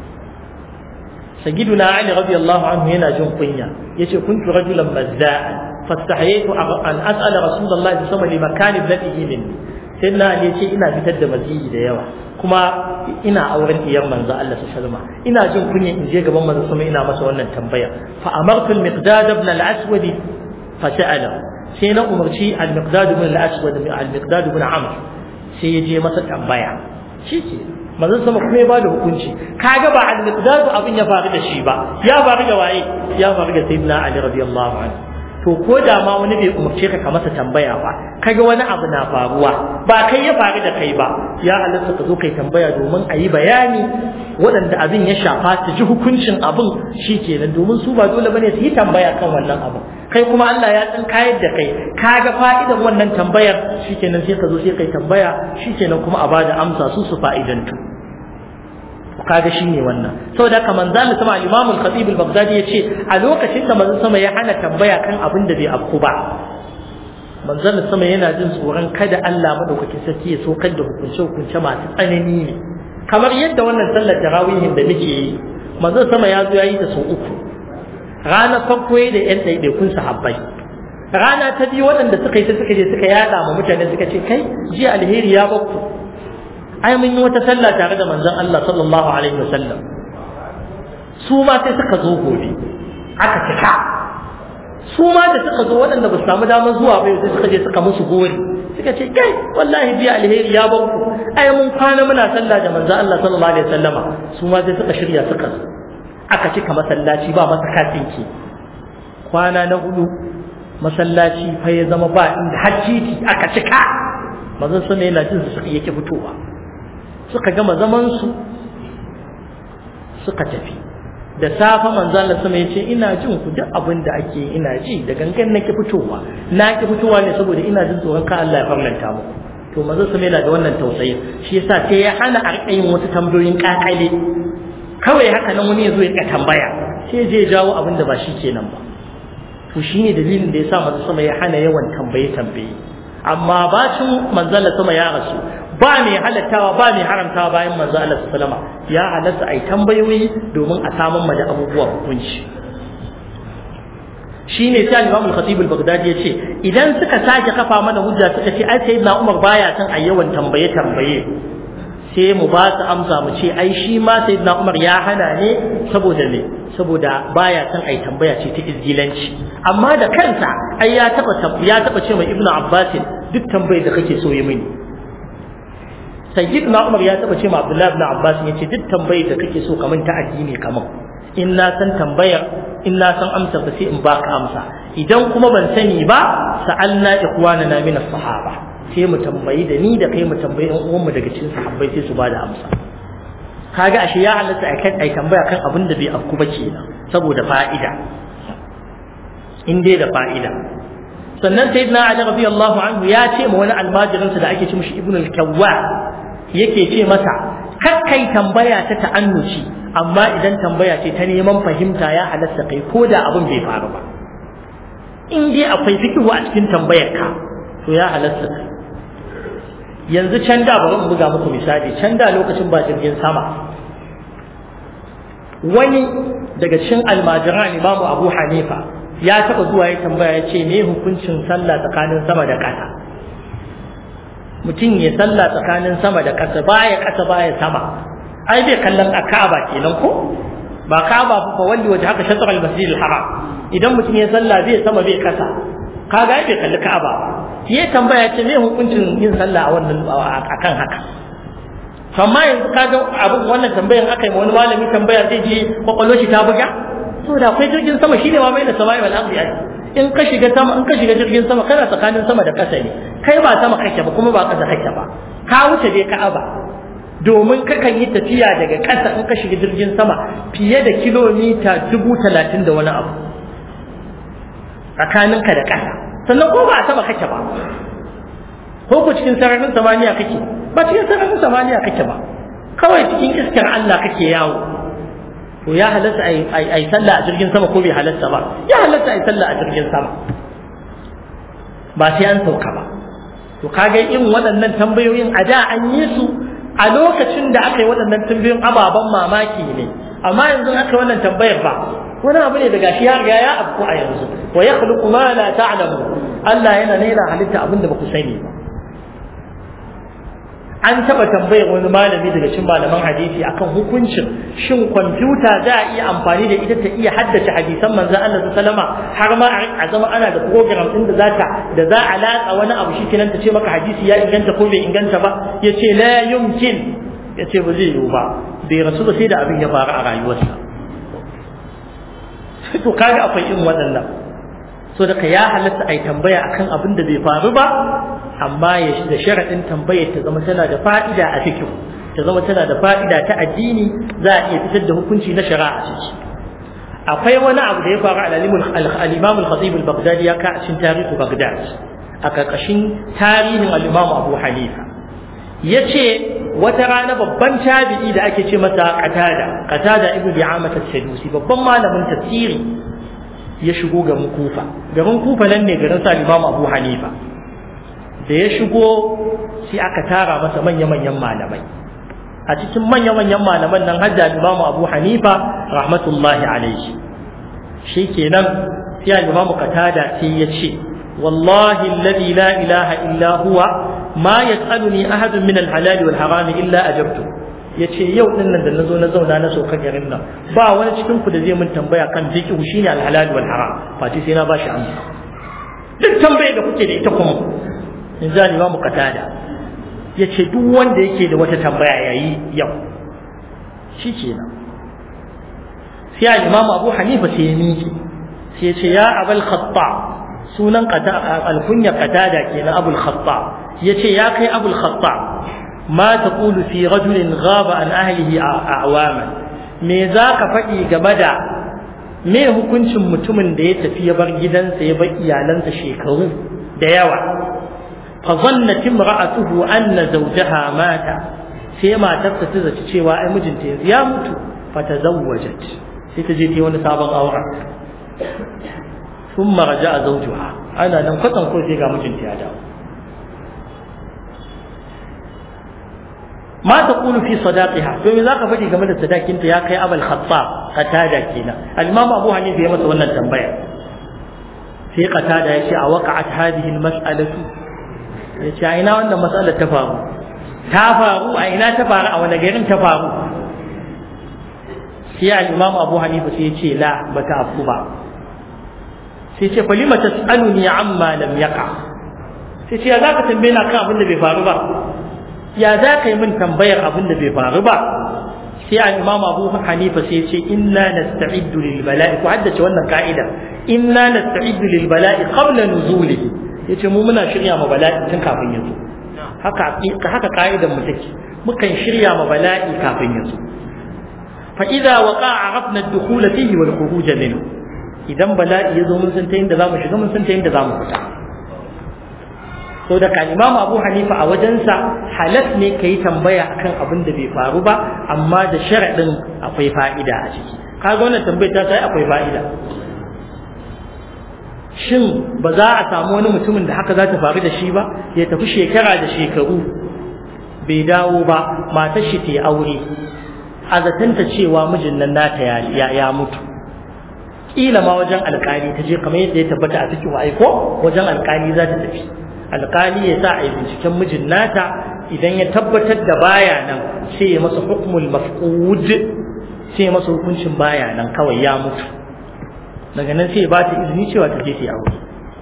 sayyiduna ali radiyallahu anhu yana jin kunya yace kuntu rajulan mazza'an fastahaytu an as'ala rasulullahi sallallahu alaihi wasallam limakani ibnatihi minni sayyidina ali yace ina fitar da maziyi da yawa kuma ina auren diyar manzo Allah sallallahu alaihi ina jin kunya in je gaban manzo sama ina masa wannan tambaya fa amartu al-miqdad ibn al-aswad fa sa'ala sai na umarci al-miqdad ibn al-aswad al-miqdad ibn amr sai ya je masa tambaya shike manzo sama kuma ya bada hukunci kaga ba al-miqdad abin ya faru da shi ba ya faru da waye ya faru da sayyidina ali radiyallahu anhu to ko da ma wani bai umarce ka ka masa tambaya ba kaga wani abu na faruwa ba kai ya faru da kai ba ya halatta ka zo kai tambaya domin a yi bayani waɗanda abin ya shafa su ji hukuncin abin shi kenan domin su ba dole bane su yi tambaya kan wannan abu kai kuma Allah ya san kayar da kai kaga fa'idan wannan tambayar shi kenan sai ka zo sai kai tambaya shi kenan kuma a bada amsa su su fa'idantu kaga shine wannan saboda haka manzon sama Imam al-Khatib al-Baghdadi yace a lokacin da manzon sama ya hana tambaya kan abin da bai afku ba manzon sama yana jin tsoron kada Allah madaukakin sarki ya sokar da hukunce hukunce masu tsanani ne kamar yadda wannan sallar tarawihin da muke yi manzon sama ya zo yayi ta sau uku rana farko da yan ɗaiɗaikun sahabbai rana ta biyu waɗanda suka yi ta suka je suka yaɗa ma mutane suka ce kai jiya alheri ya bakku ai mun yi wata sallah tare da manzon Allah sallallahu alaihi wasallam su ma sai suka zo gobe aka cika su ma da suka zo waɗanda ba su samu damar zuwa ba sai suka je suka musu gori suka ce kai wallahi biya alheri ya ban ku ai mun kwana muna sallah da manzon Allah sallallahu alaihi wasallama su ma sai suka shirya suka zo aka cika masallaci ba masa katinki kwana na hudu masallaci fa ya zama ba inda hajjiti aka cika manzon sama yana jin su suka yake fitowa suka gama zamansu suka tafi da safa manzo Allah sama yace ina jin ku duk abin da ake ina ji da gangan nake fitowa na ki fitowa ne saboda ina jin tsoron ka Allah ya farlanta muku to manzo sama yana da wannan tausayin shi yasa sai ya hana a rika yin wasu tambayoyin kakale kawai haka nan wani ya zo ya tambaya sai je jawo abin da ba shi kenan ba to shine dalilin da yasa manzo sama ya hana yawan tambaye tambaye amma bacin manzo Allah sama ya rasu ba mai halattawa ba mai haramtawa bayan manzo Allah sallama ya halatta ai tambayoyi domin a samun da abubuwa hukunci shine sai Imam al-Khatib al-Baghdadi yace idan suka sake kafa mana hujja suka ce ai sayyidina Umar baya son a yawan tambaye tambaye sai mu ba su amsa mu ce ai shi ma sayyidina Umar ya hana ne saboda ne saboda baya son ai tambaya ce ta izgilanci amma da kansa ai ya taba ya taba ce mai Ibn Abbas duk tambayar da kake so yi mini sayyidina Umar ya taba ce ma Abdullah ibn Abbas ya ce duk tambayar da kake so kaman ta addini kaman in na san tambayar in na san amsa ba sai in baka amsa idan kuma ban sani ba sa'alna ikhwanana min as-sahaba sai mu tambayi da ni da kai mu tambayi ɗan uwanmu daga cikin sahabbai sai su bada amsa kaga ashe ya halatta a kan ai tambaya kan abin da bai afku ba kenan saboda fa'ida in dai da fa'ida sannan sayyidina Ali radiyallahu anhu ya ce ma wani almajirinsa da ake ce mishi ibnu al-kawwa yake ce masa kakkai tambaya ta ta'annuci amma idan tambaya ce ta neman fahimta ya halatta kai ko da abin bai faru ba in dai akwai fikihu a cikin tambayar ka to ya halatta kai yanzu can da bari in buga muku misali can da lokacin ba jirgin sama wani daga cikin almajiran imamu abu hanifa ya taɓa zuwa ya tambaya ya ce me hukuncin sallah tsakanin sama da ƙasa mutum ya sallah tsakanin sama da ƙasa baya ƙasa baya sama ai bai kallon a ka'aba kenan ko ba ka'aba fa walli waje haka shatar al-masjid al-haram idan mutum ya sallah bai sama bai ƙasa kaga bai kalli ka'aba ya tambaya ce me hukuncin yin sallah a wannan akan haka amma yanzu kaga abin wannan tambayan aka yi wani malami tambaya zai je kwakwalwar shi ta buga saboda akwai jirgin sama shine ma mai da sama'i wal ardi in ka shiga sama in ka shiga jirgin sama kana tsakanin sama da ƙasa ne kai ba sama kake ba kuma ba ƙasa kake ba ka wuce dai ka'aba domin kakan yi tafiya daga ƙasa in ka shiga jirgin sama fiye da kilomita dubu talatin da wani abu tsakaninka da ƙasa sannan ko ba a sama kake ba ko ku cikin sararin samaniya kake ba cikin sararin samaniya kake ba kawai cikin iskar Allah kake yawo to ya halatta a yi sallah a jirgin sama ko bai halatta ba ya halatta a yi sallah a jirgin sama ba sai an sauka ba to kaga irin waɗannan tambayoyin a da an yi su a lokacin da aka yi waɗannan tambayoyin ababen mamaki ne amma yanzu aka yi wannan tambayar ba wani abu ne daga shi ya riga ya afku a yanzu wa yakhluqu ma la ta'lamu Allah yana nena halitta abin da ba ku sani ba an taɓa tambayar wani malami daga cikin malaman hadisi akan hukuncin shin kwamfuta za a iya amfani da ita ta iya haddace hadisan manzon Allah sallama har ma a zama ana da program din da zata da za a latsa wani abu shi kenan ta ce maka hadisi ya inganta ko bai inganta ba yace la yumkin yace ba zai yiwu ba bai rasu ba sai da abin ya faru a rayuwarsa to kaga akwai irin waɗannan so daga ya halatta a yi tambaya akan abin da bai faru ba amma ya da sharaɗin tambayar ta zama tana da fa'ida a cikin ta zama tana da fa'ida ta addini za a iya fitar da hukunci na shari'a a ciki akwai wani abu da ya faru al-imam al-khatib al-baghdadi ya ka cikin tarihi baghdad a karkashin tarihin al-imam abu hanifa yace wata rana babban tabi'i da ake ce masa qatada qatada ibnu bi'amah as-sadusi babban malamin tafsiri ya shigo garin kufa garin kufa nan ne garin sa imam abu hanifa da ya shigo sai aka tara masa manya-manyan malamai a cikin manya-manyan malaman nan hajja imam abu hanifa rahmatullahi alaihi shi kenan sai imam qatada sai ya ce wallahi alladhi la ilaha illa huwa ma yas'aluni ahadun min al-halal wal haram illa ajabtu yace yau din nan da nazo na zauna na sauka garin nan ba wani cikin ku da zai mun tambaya kan fiqh shine al-halal wal haram fati sai na bashi amsa duk tambayar da kuke da ita kuma in za ni mu katada ya ce duk wanda yake da wata tambaya ya yi yau shi ke nan sai a imam abu hanifa sai ya miƙe sai ya ce ya abul khatta sunan alkunya katada ke na abul khatta ya ce ya kai abul khatta ma ta kulu fi rajulin gaba an ahlihi a awaman me za ka faɗi game da me hukuncin mutumin da ya tafi ya bar gidansa ya bar iyalansa shekaru da yawa فظنت امرأته أن زوجها مات سيما تفتز cewa ai mijinta yanzu ya mutu fatazawwajat sai ta je ta wani sabon aure thumma raja'a zawjuha ana nan kwatan ko sai ga mijinta ya dawo ma taqulu fi sadaqiha to me zaka faɗi game da sadakinta ya kai abul khattab qatada kenan al-imam abu hanifa ya masa wannan tambaya sai qatada ya ce a waqa'at hadhihi al-mas'alatu ya ce a ina wannan matsalar ta faru ta faru a ina ta faru a wani garin ta faru sai al-imam abu hanifa sai ya ce la ba ta afku ba sai ce fa lima tas'aluni amma lam yaqa sai ce ya za ka tambaye na kan abin da bai faru ba ya za ka yi min tambayar abin da bai faru ba sai al-imam abu hanifa sai ya ce inna nasta'iddu lil bala'i ku haddace wannan ka'ida inna nasta'iddu lil bala'i qabla nuzulihi yace mu muna shirya ma bala'i tun kafin ya zo haka haka ka'idar mu take mukan shirya ma bala'i kafin ya zo fa idza waqa'a arafna ad-dukhul fihi wal khuruj minhu idan bala'i ya zo mun san ta inda zamu shiga mun san ta inda zamu fita so da kan imamu abu hanifa a wajensa halas ne ka yi tambaya akan abin da bai faru ba amma da sharaɗin akwai fa'ida a ciki kaga wannan tambayar ta sai akwai fa'ida shin ba za a samu wani mutumin da haka za ta faru da shi ba ya tafi shekara da shekaru bai dawo ba matar shi ta aure a zatanta cewa mijin nan nata ya, ya, mutu kila ma wajen alkali ta je kamar yadda ya tabbata a cikin aiko wajen alkali za ta tafi alkali ya sa a yi binciken mijin nata idan ya tabbatar da baya nan sai ya masa hukmul mafqud sai ya masa hukuncin baya nan kawai ya mutu daga nan sai ba ta izini cewa ta je ta aure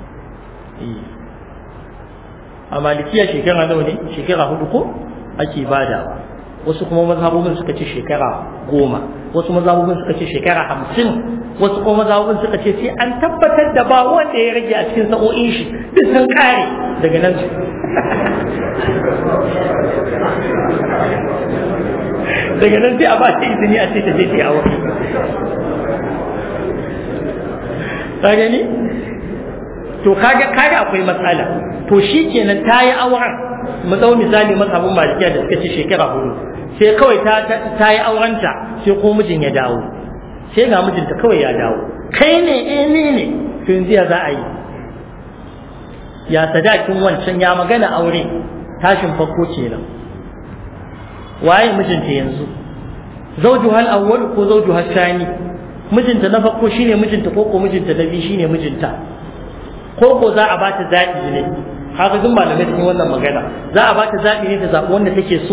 a malikiya shekara nawa ne shekara hudu ko ake badawa wasu kuma mazhabobin suka ce shekara goma wasu mazhabobin suka ce shekara hamsin wasu kuma mazhabobin suka ce sai an tabbatar da ba wanda ya rage a cikin sa'o'in shi duk sun kare daga nan daga nan sai a ba ta izini a ce ta je ta yi aure ka gani to kaga kaga akwai matsala to shikenan ta yi auren mu dau misali masabin malikiya da suka ce shekara hudu sai kawai ta ta yi aurenta sai ko mijin ya dawo sai ga mijinta kawai ya dawo kai ne eh ni ne to yanzu ya za a yi ya sadakin wancan ya magana aure tashin farko kenan waye mijinta yanzu zawjuhal awwal ko zawjuhal thani mijinta na farko shine mijinta ko ko mijinta na biyu shine mijinta ko ko za a bata zaɓi ne haka duk malamai sun yi wannan magana za a bata zaɓi ne ta zaɓi wanda take so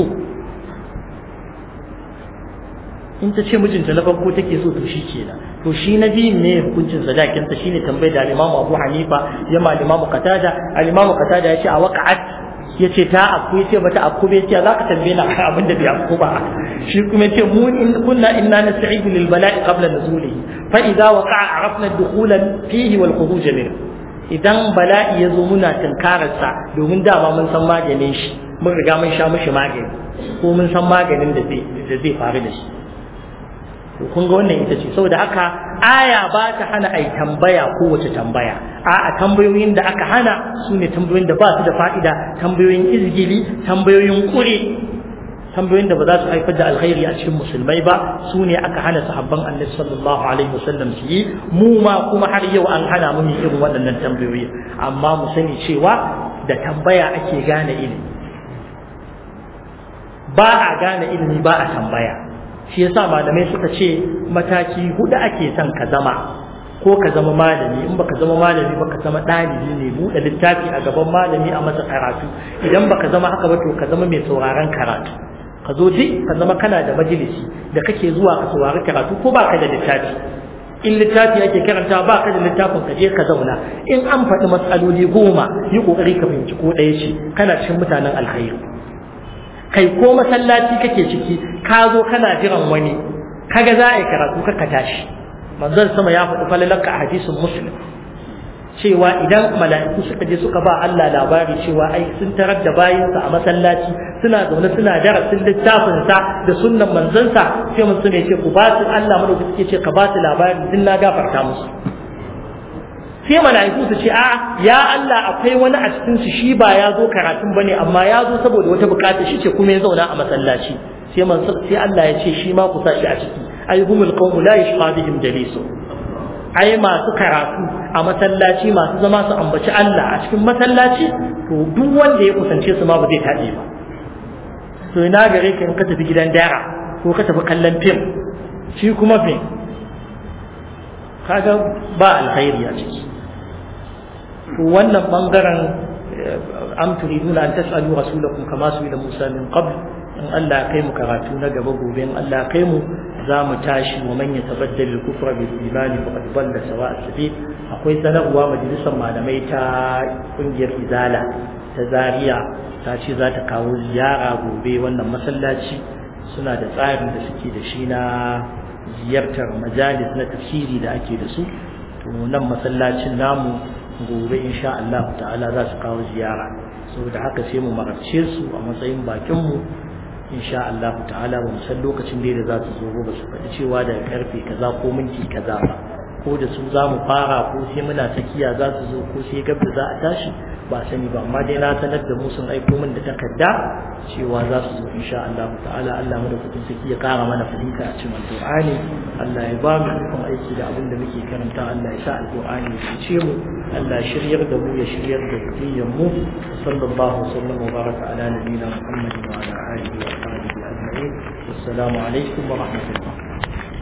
in ta ce mijinta na farko take so to shi kenan to shi na biyun ne hukuncin sadakin ta shine tambayar da al-Imam Abu Hanifa ya ma al-Imam Qatada al-Imam Qatada ya ce a waqa'at ya ce ta akku ya ce bata akku bai ce za ka tambaye na kan abin da bai akku ba shi kuma ya ce mu in kunna inna nasta'idu lil bala'i qabla nuzulihi fa idza waqa'a arafna ad-dukhula fihi wal khuruj minhu idan bala'i ya zo muna tunkararsa domin dama mun san maganin shi mun riga mun sha mishi magani ko mun san maganin da zai da zai faru da shi to kun ga wannan ita ce saboda haka aya ba ta hana ai tambaya ko wace tambaya a'a tambayoyin da aka hana su ne tambayoyin da ba su da fa'ida tambayoyin izgili tambayoyin kure tambayoyin da ba za su haifar da alkhairi a cikin musulmai ba su ne aka hana sahabban annabi sallallahu alaihi wasallam su yi mu ma kuma har yau an hana mu irin waɗannan tambayoyi amma mu sani cewa da tambaya ake gane ilimi ba a gane ilimi ba a tambaya shi yasa malamai suka ce mataki hudu ake son ka zama ko ka zama malami in baka zama malami ba ka zama ɗalibi ne buɗe littafi a gaban malami a masa karatu idan baka zama haka ba to ka zama mai sauraron karatu ka zo duk ka zama kana da majalisi da kake zuwa ka saurari karatu ko baka da littafi in littafi ake karanta ba ka da littafin ka je ka zauna in an faɗi matsaloli goma yi ƙoƙari ka fahimci ko ɗaya ce kana cikin mutanen alkhairi kai ko masallaci kake ciki ka zo kana jiran wani kaga za a yi karatu ka tashi manzon sama ya faɗi falalaka a hadisin muslim cewa idan mala'iku suka je suka ba Allah labari cewa ai sun tarar da bayinsa a masallaci suna zaune suna darasin littafinsa da sunnan manzansa sai mutum ya ce ku ba su Allah mana suke ce ka ba su labari din na gafarta musu sai mala'iku su ce a ya Allah akwai wani a cikin su shi ba ya zo karatun bane amma ya zo saboda wata bukata shi ce kuma ya zauna a masallaci sai sai Allah ya ce shi ma ku sa shi a ciki ai humul qawmu la yashqa bihim jalisu ai masu karatu a masallaci masu zama su ambaci Allah a cikin masallaci to duk wanda ya kusance su ma ba zai taɗe ba to ina gare ka in ka tafi gidan dara ko ka tafi kallon fim shi kuma fim kaga ba alkhairi a ciki to wannan bangaren am turiduna an tas'alu rasulakum kama su ila Musa min qabl in Allah kai mu karatu na gaba gobe in Allah kai mu za mu tashi wa man yatabaddal al-kufra bil iman faqad dalla sawa as-sabil akwai sanarwa majalisar malamai ta kungiyar izala ta Zaria ta ce za ta kawo ziyara gobe wannan masallaci suna da tsarin da suke da shi na ziyartar majalis na tafsiri da ake da su to nan masallacin namu gobe insha Allah ta'ala za su kawo ziyara saboda haka sai mu marabce su a matsayin bakin mu insha Allah ta'ala ba mu san lokacin da za su zo ba su faɗi cewa daga karfe kaza ko minti kaza ba ko da su za mu fara ko sai muna tsakiya za su zo ko sai gab da za a tashi ba sani ba amma dai na sanar da mu sun aiko min da takarda cewa za su zo insha Allah ta'ala Allah mu da kudin saki ya kara mana fahimta a cikin alqur'ani Allah ya ba mu ikon aiki da abin da muke karanta Allah ya sa alqur'ani ya fice mu Allah shiryar da mu ya shiryar da zuriyar mu sallallahu alaihi wa sallam wa baraka ala nabiyina Muhammadin wa ala alihi wa sahbihi ajma'in assalamu alaikum wa rahmatullah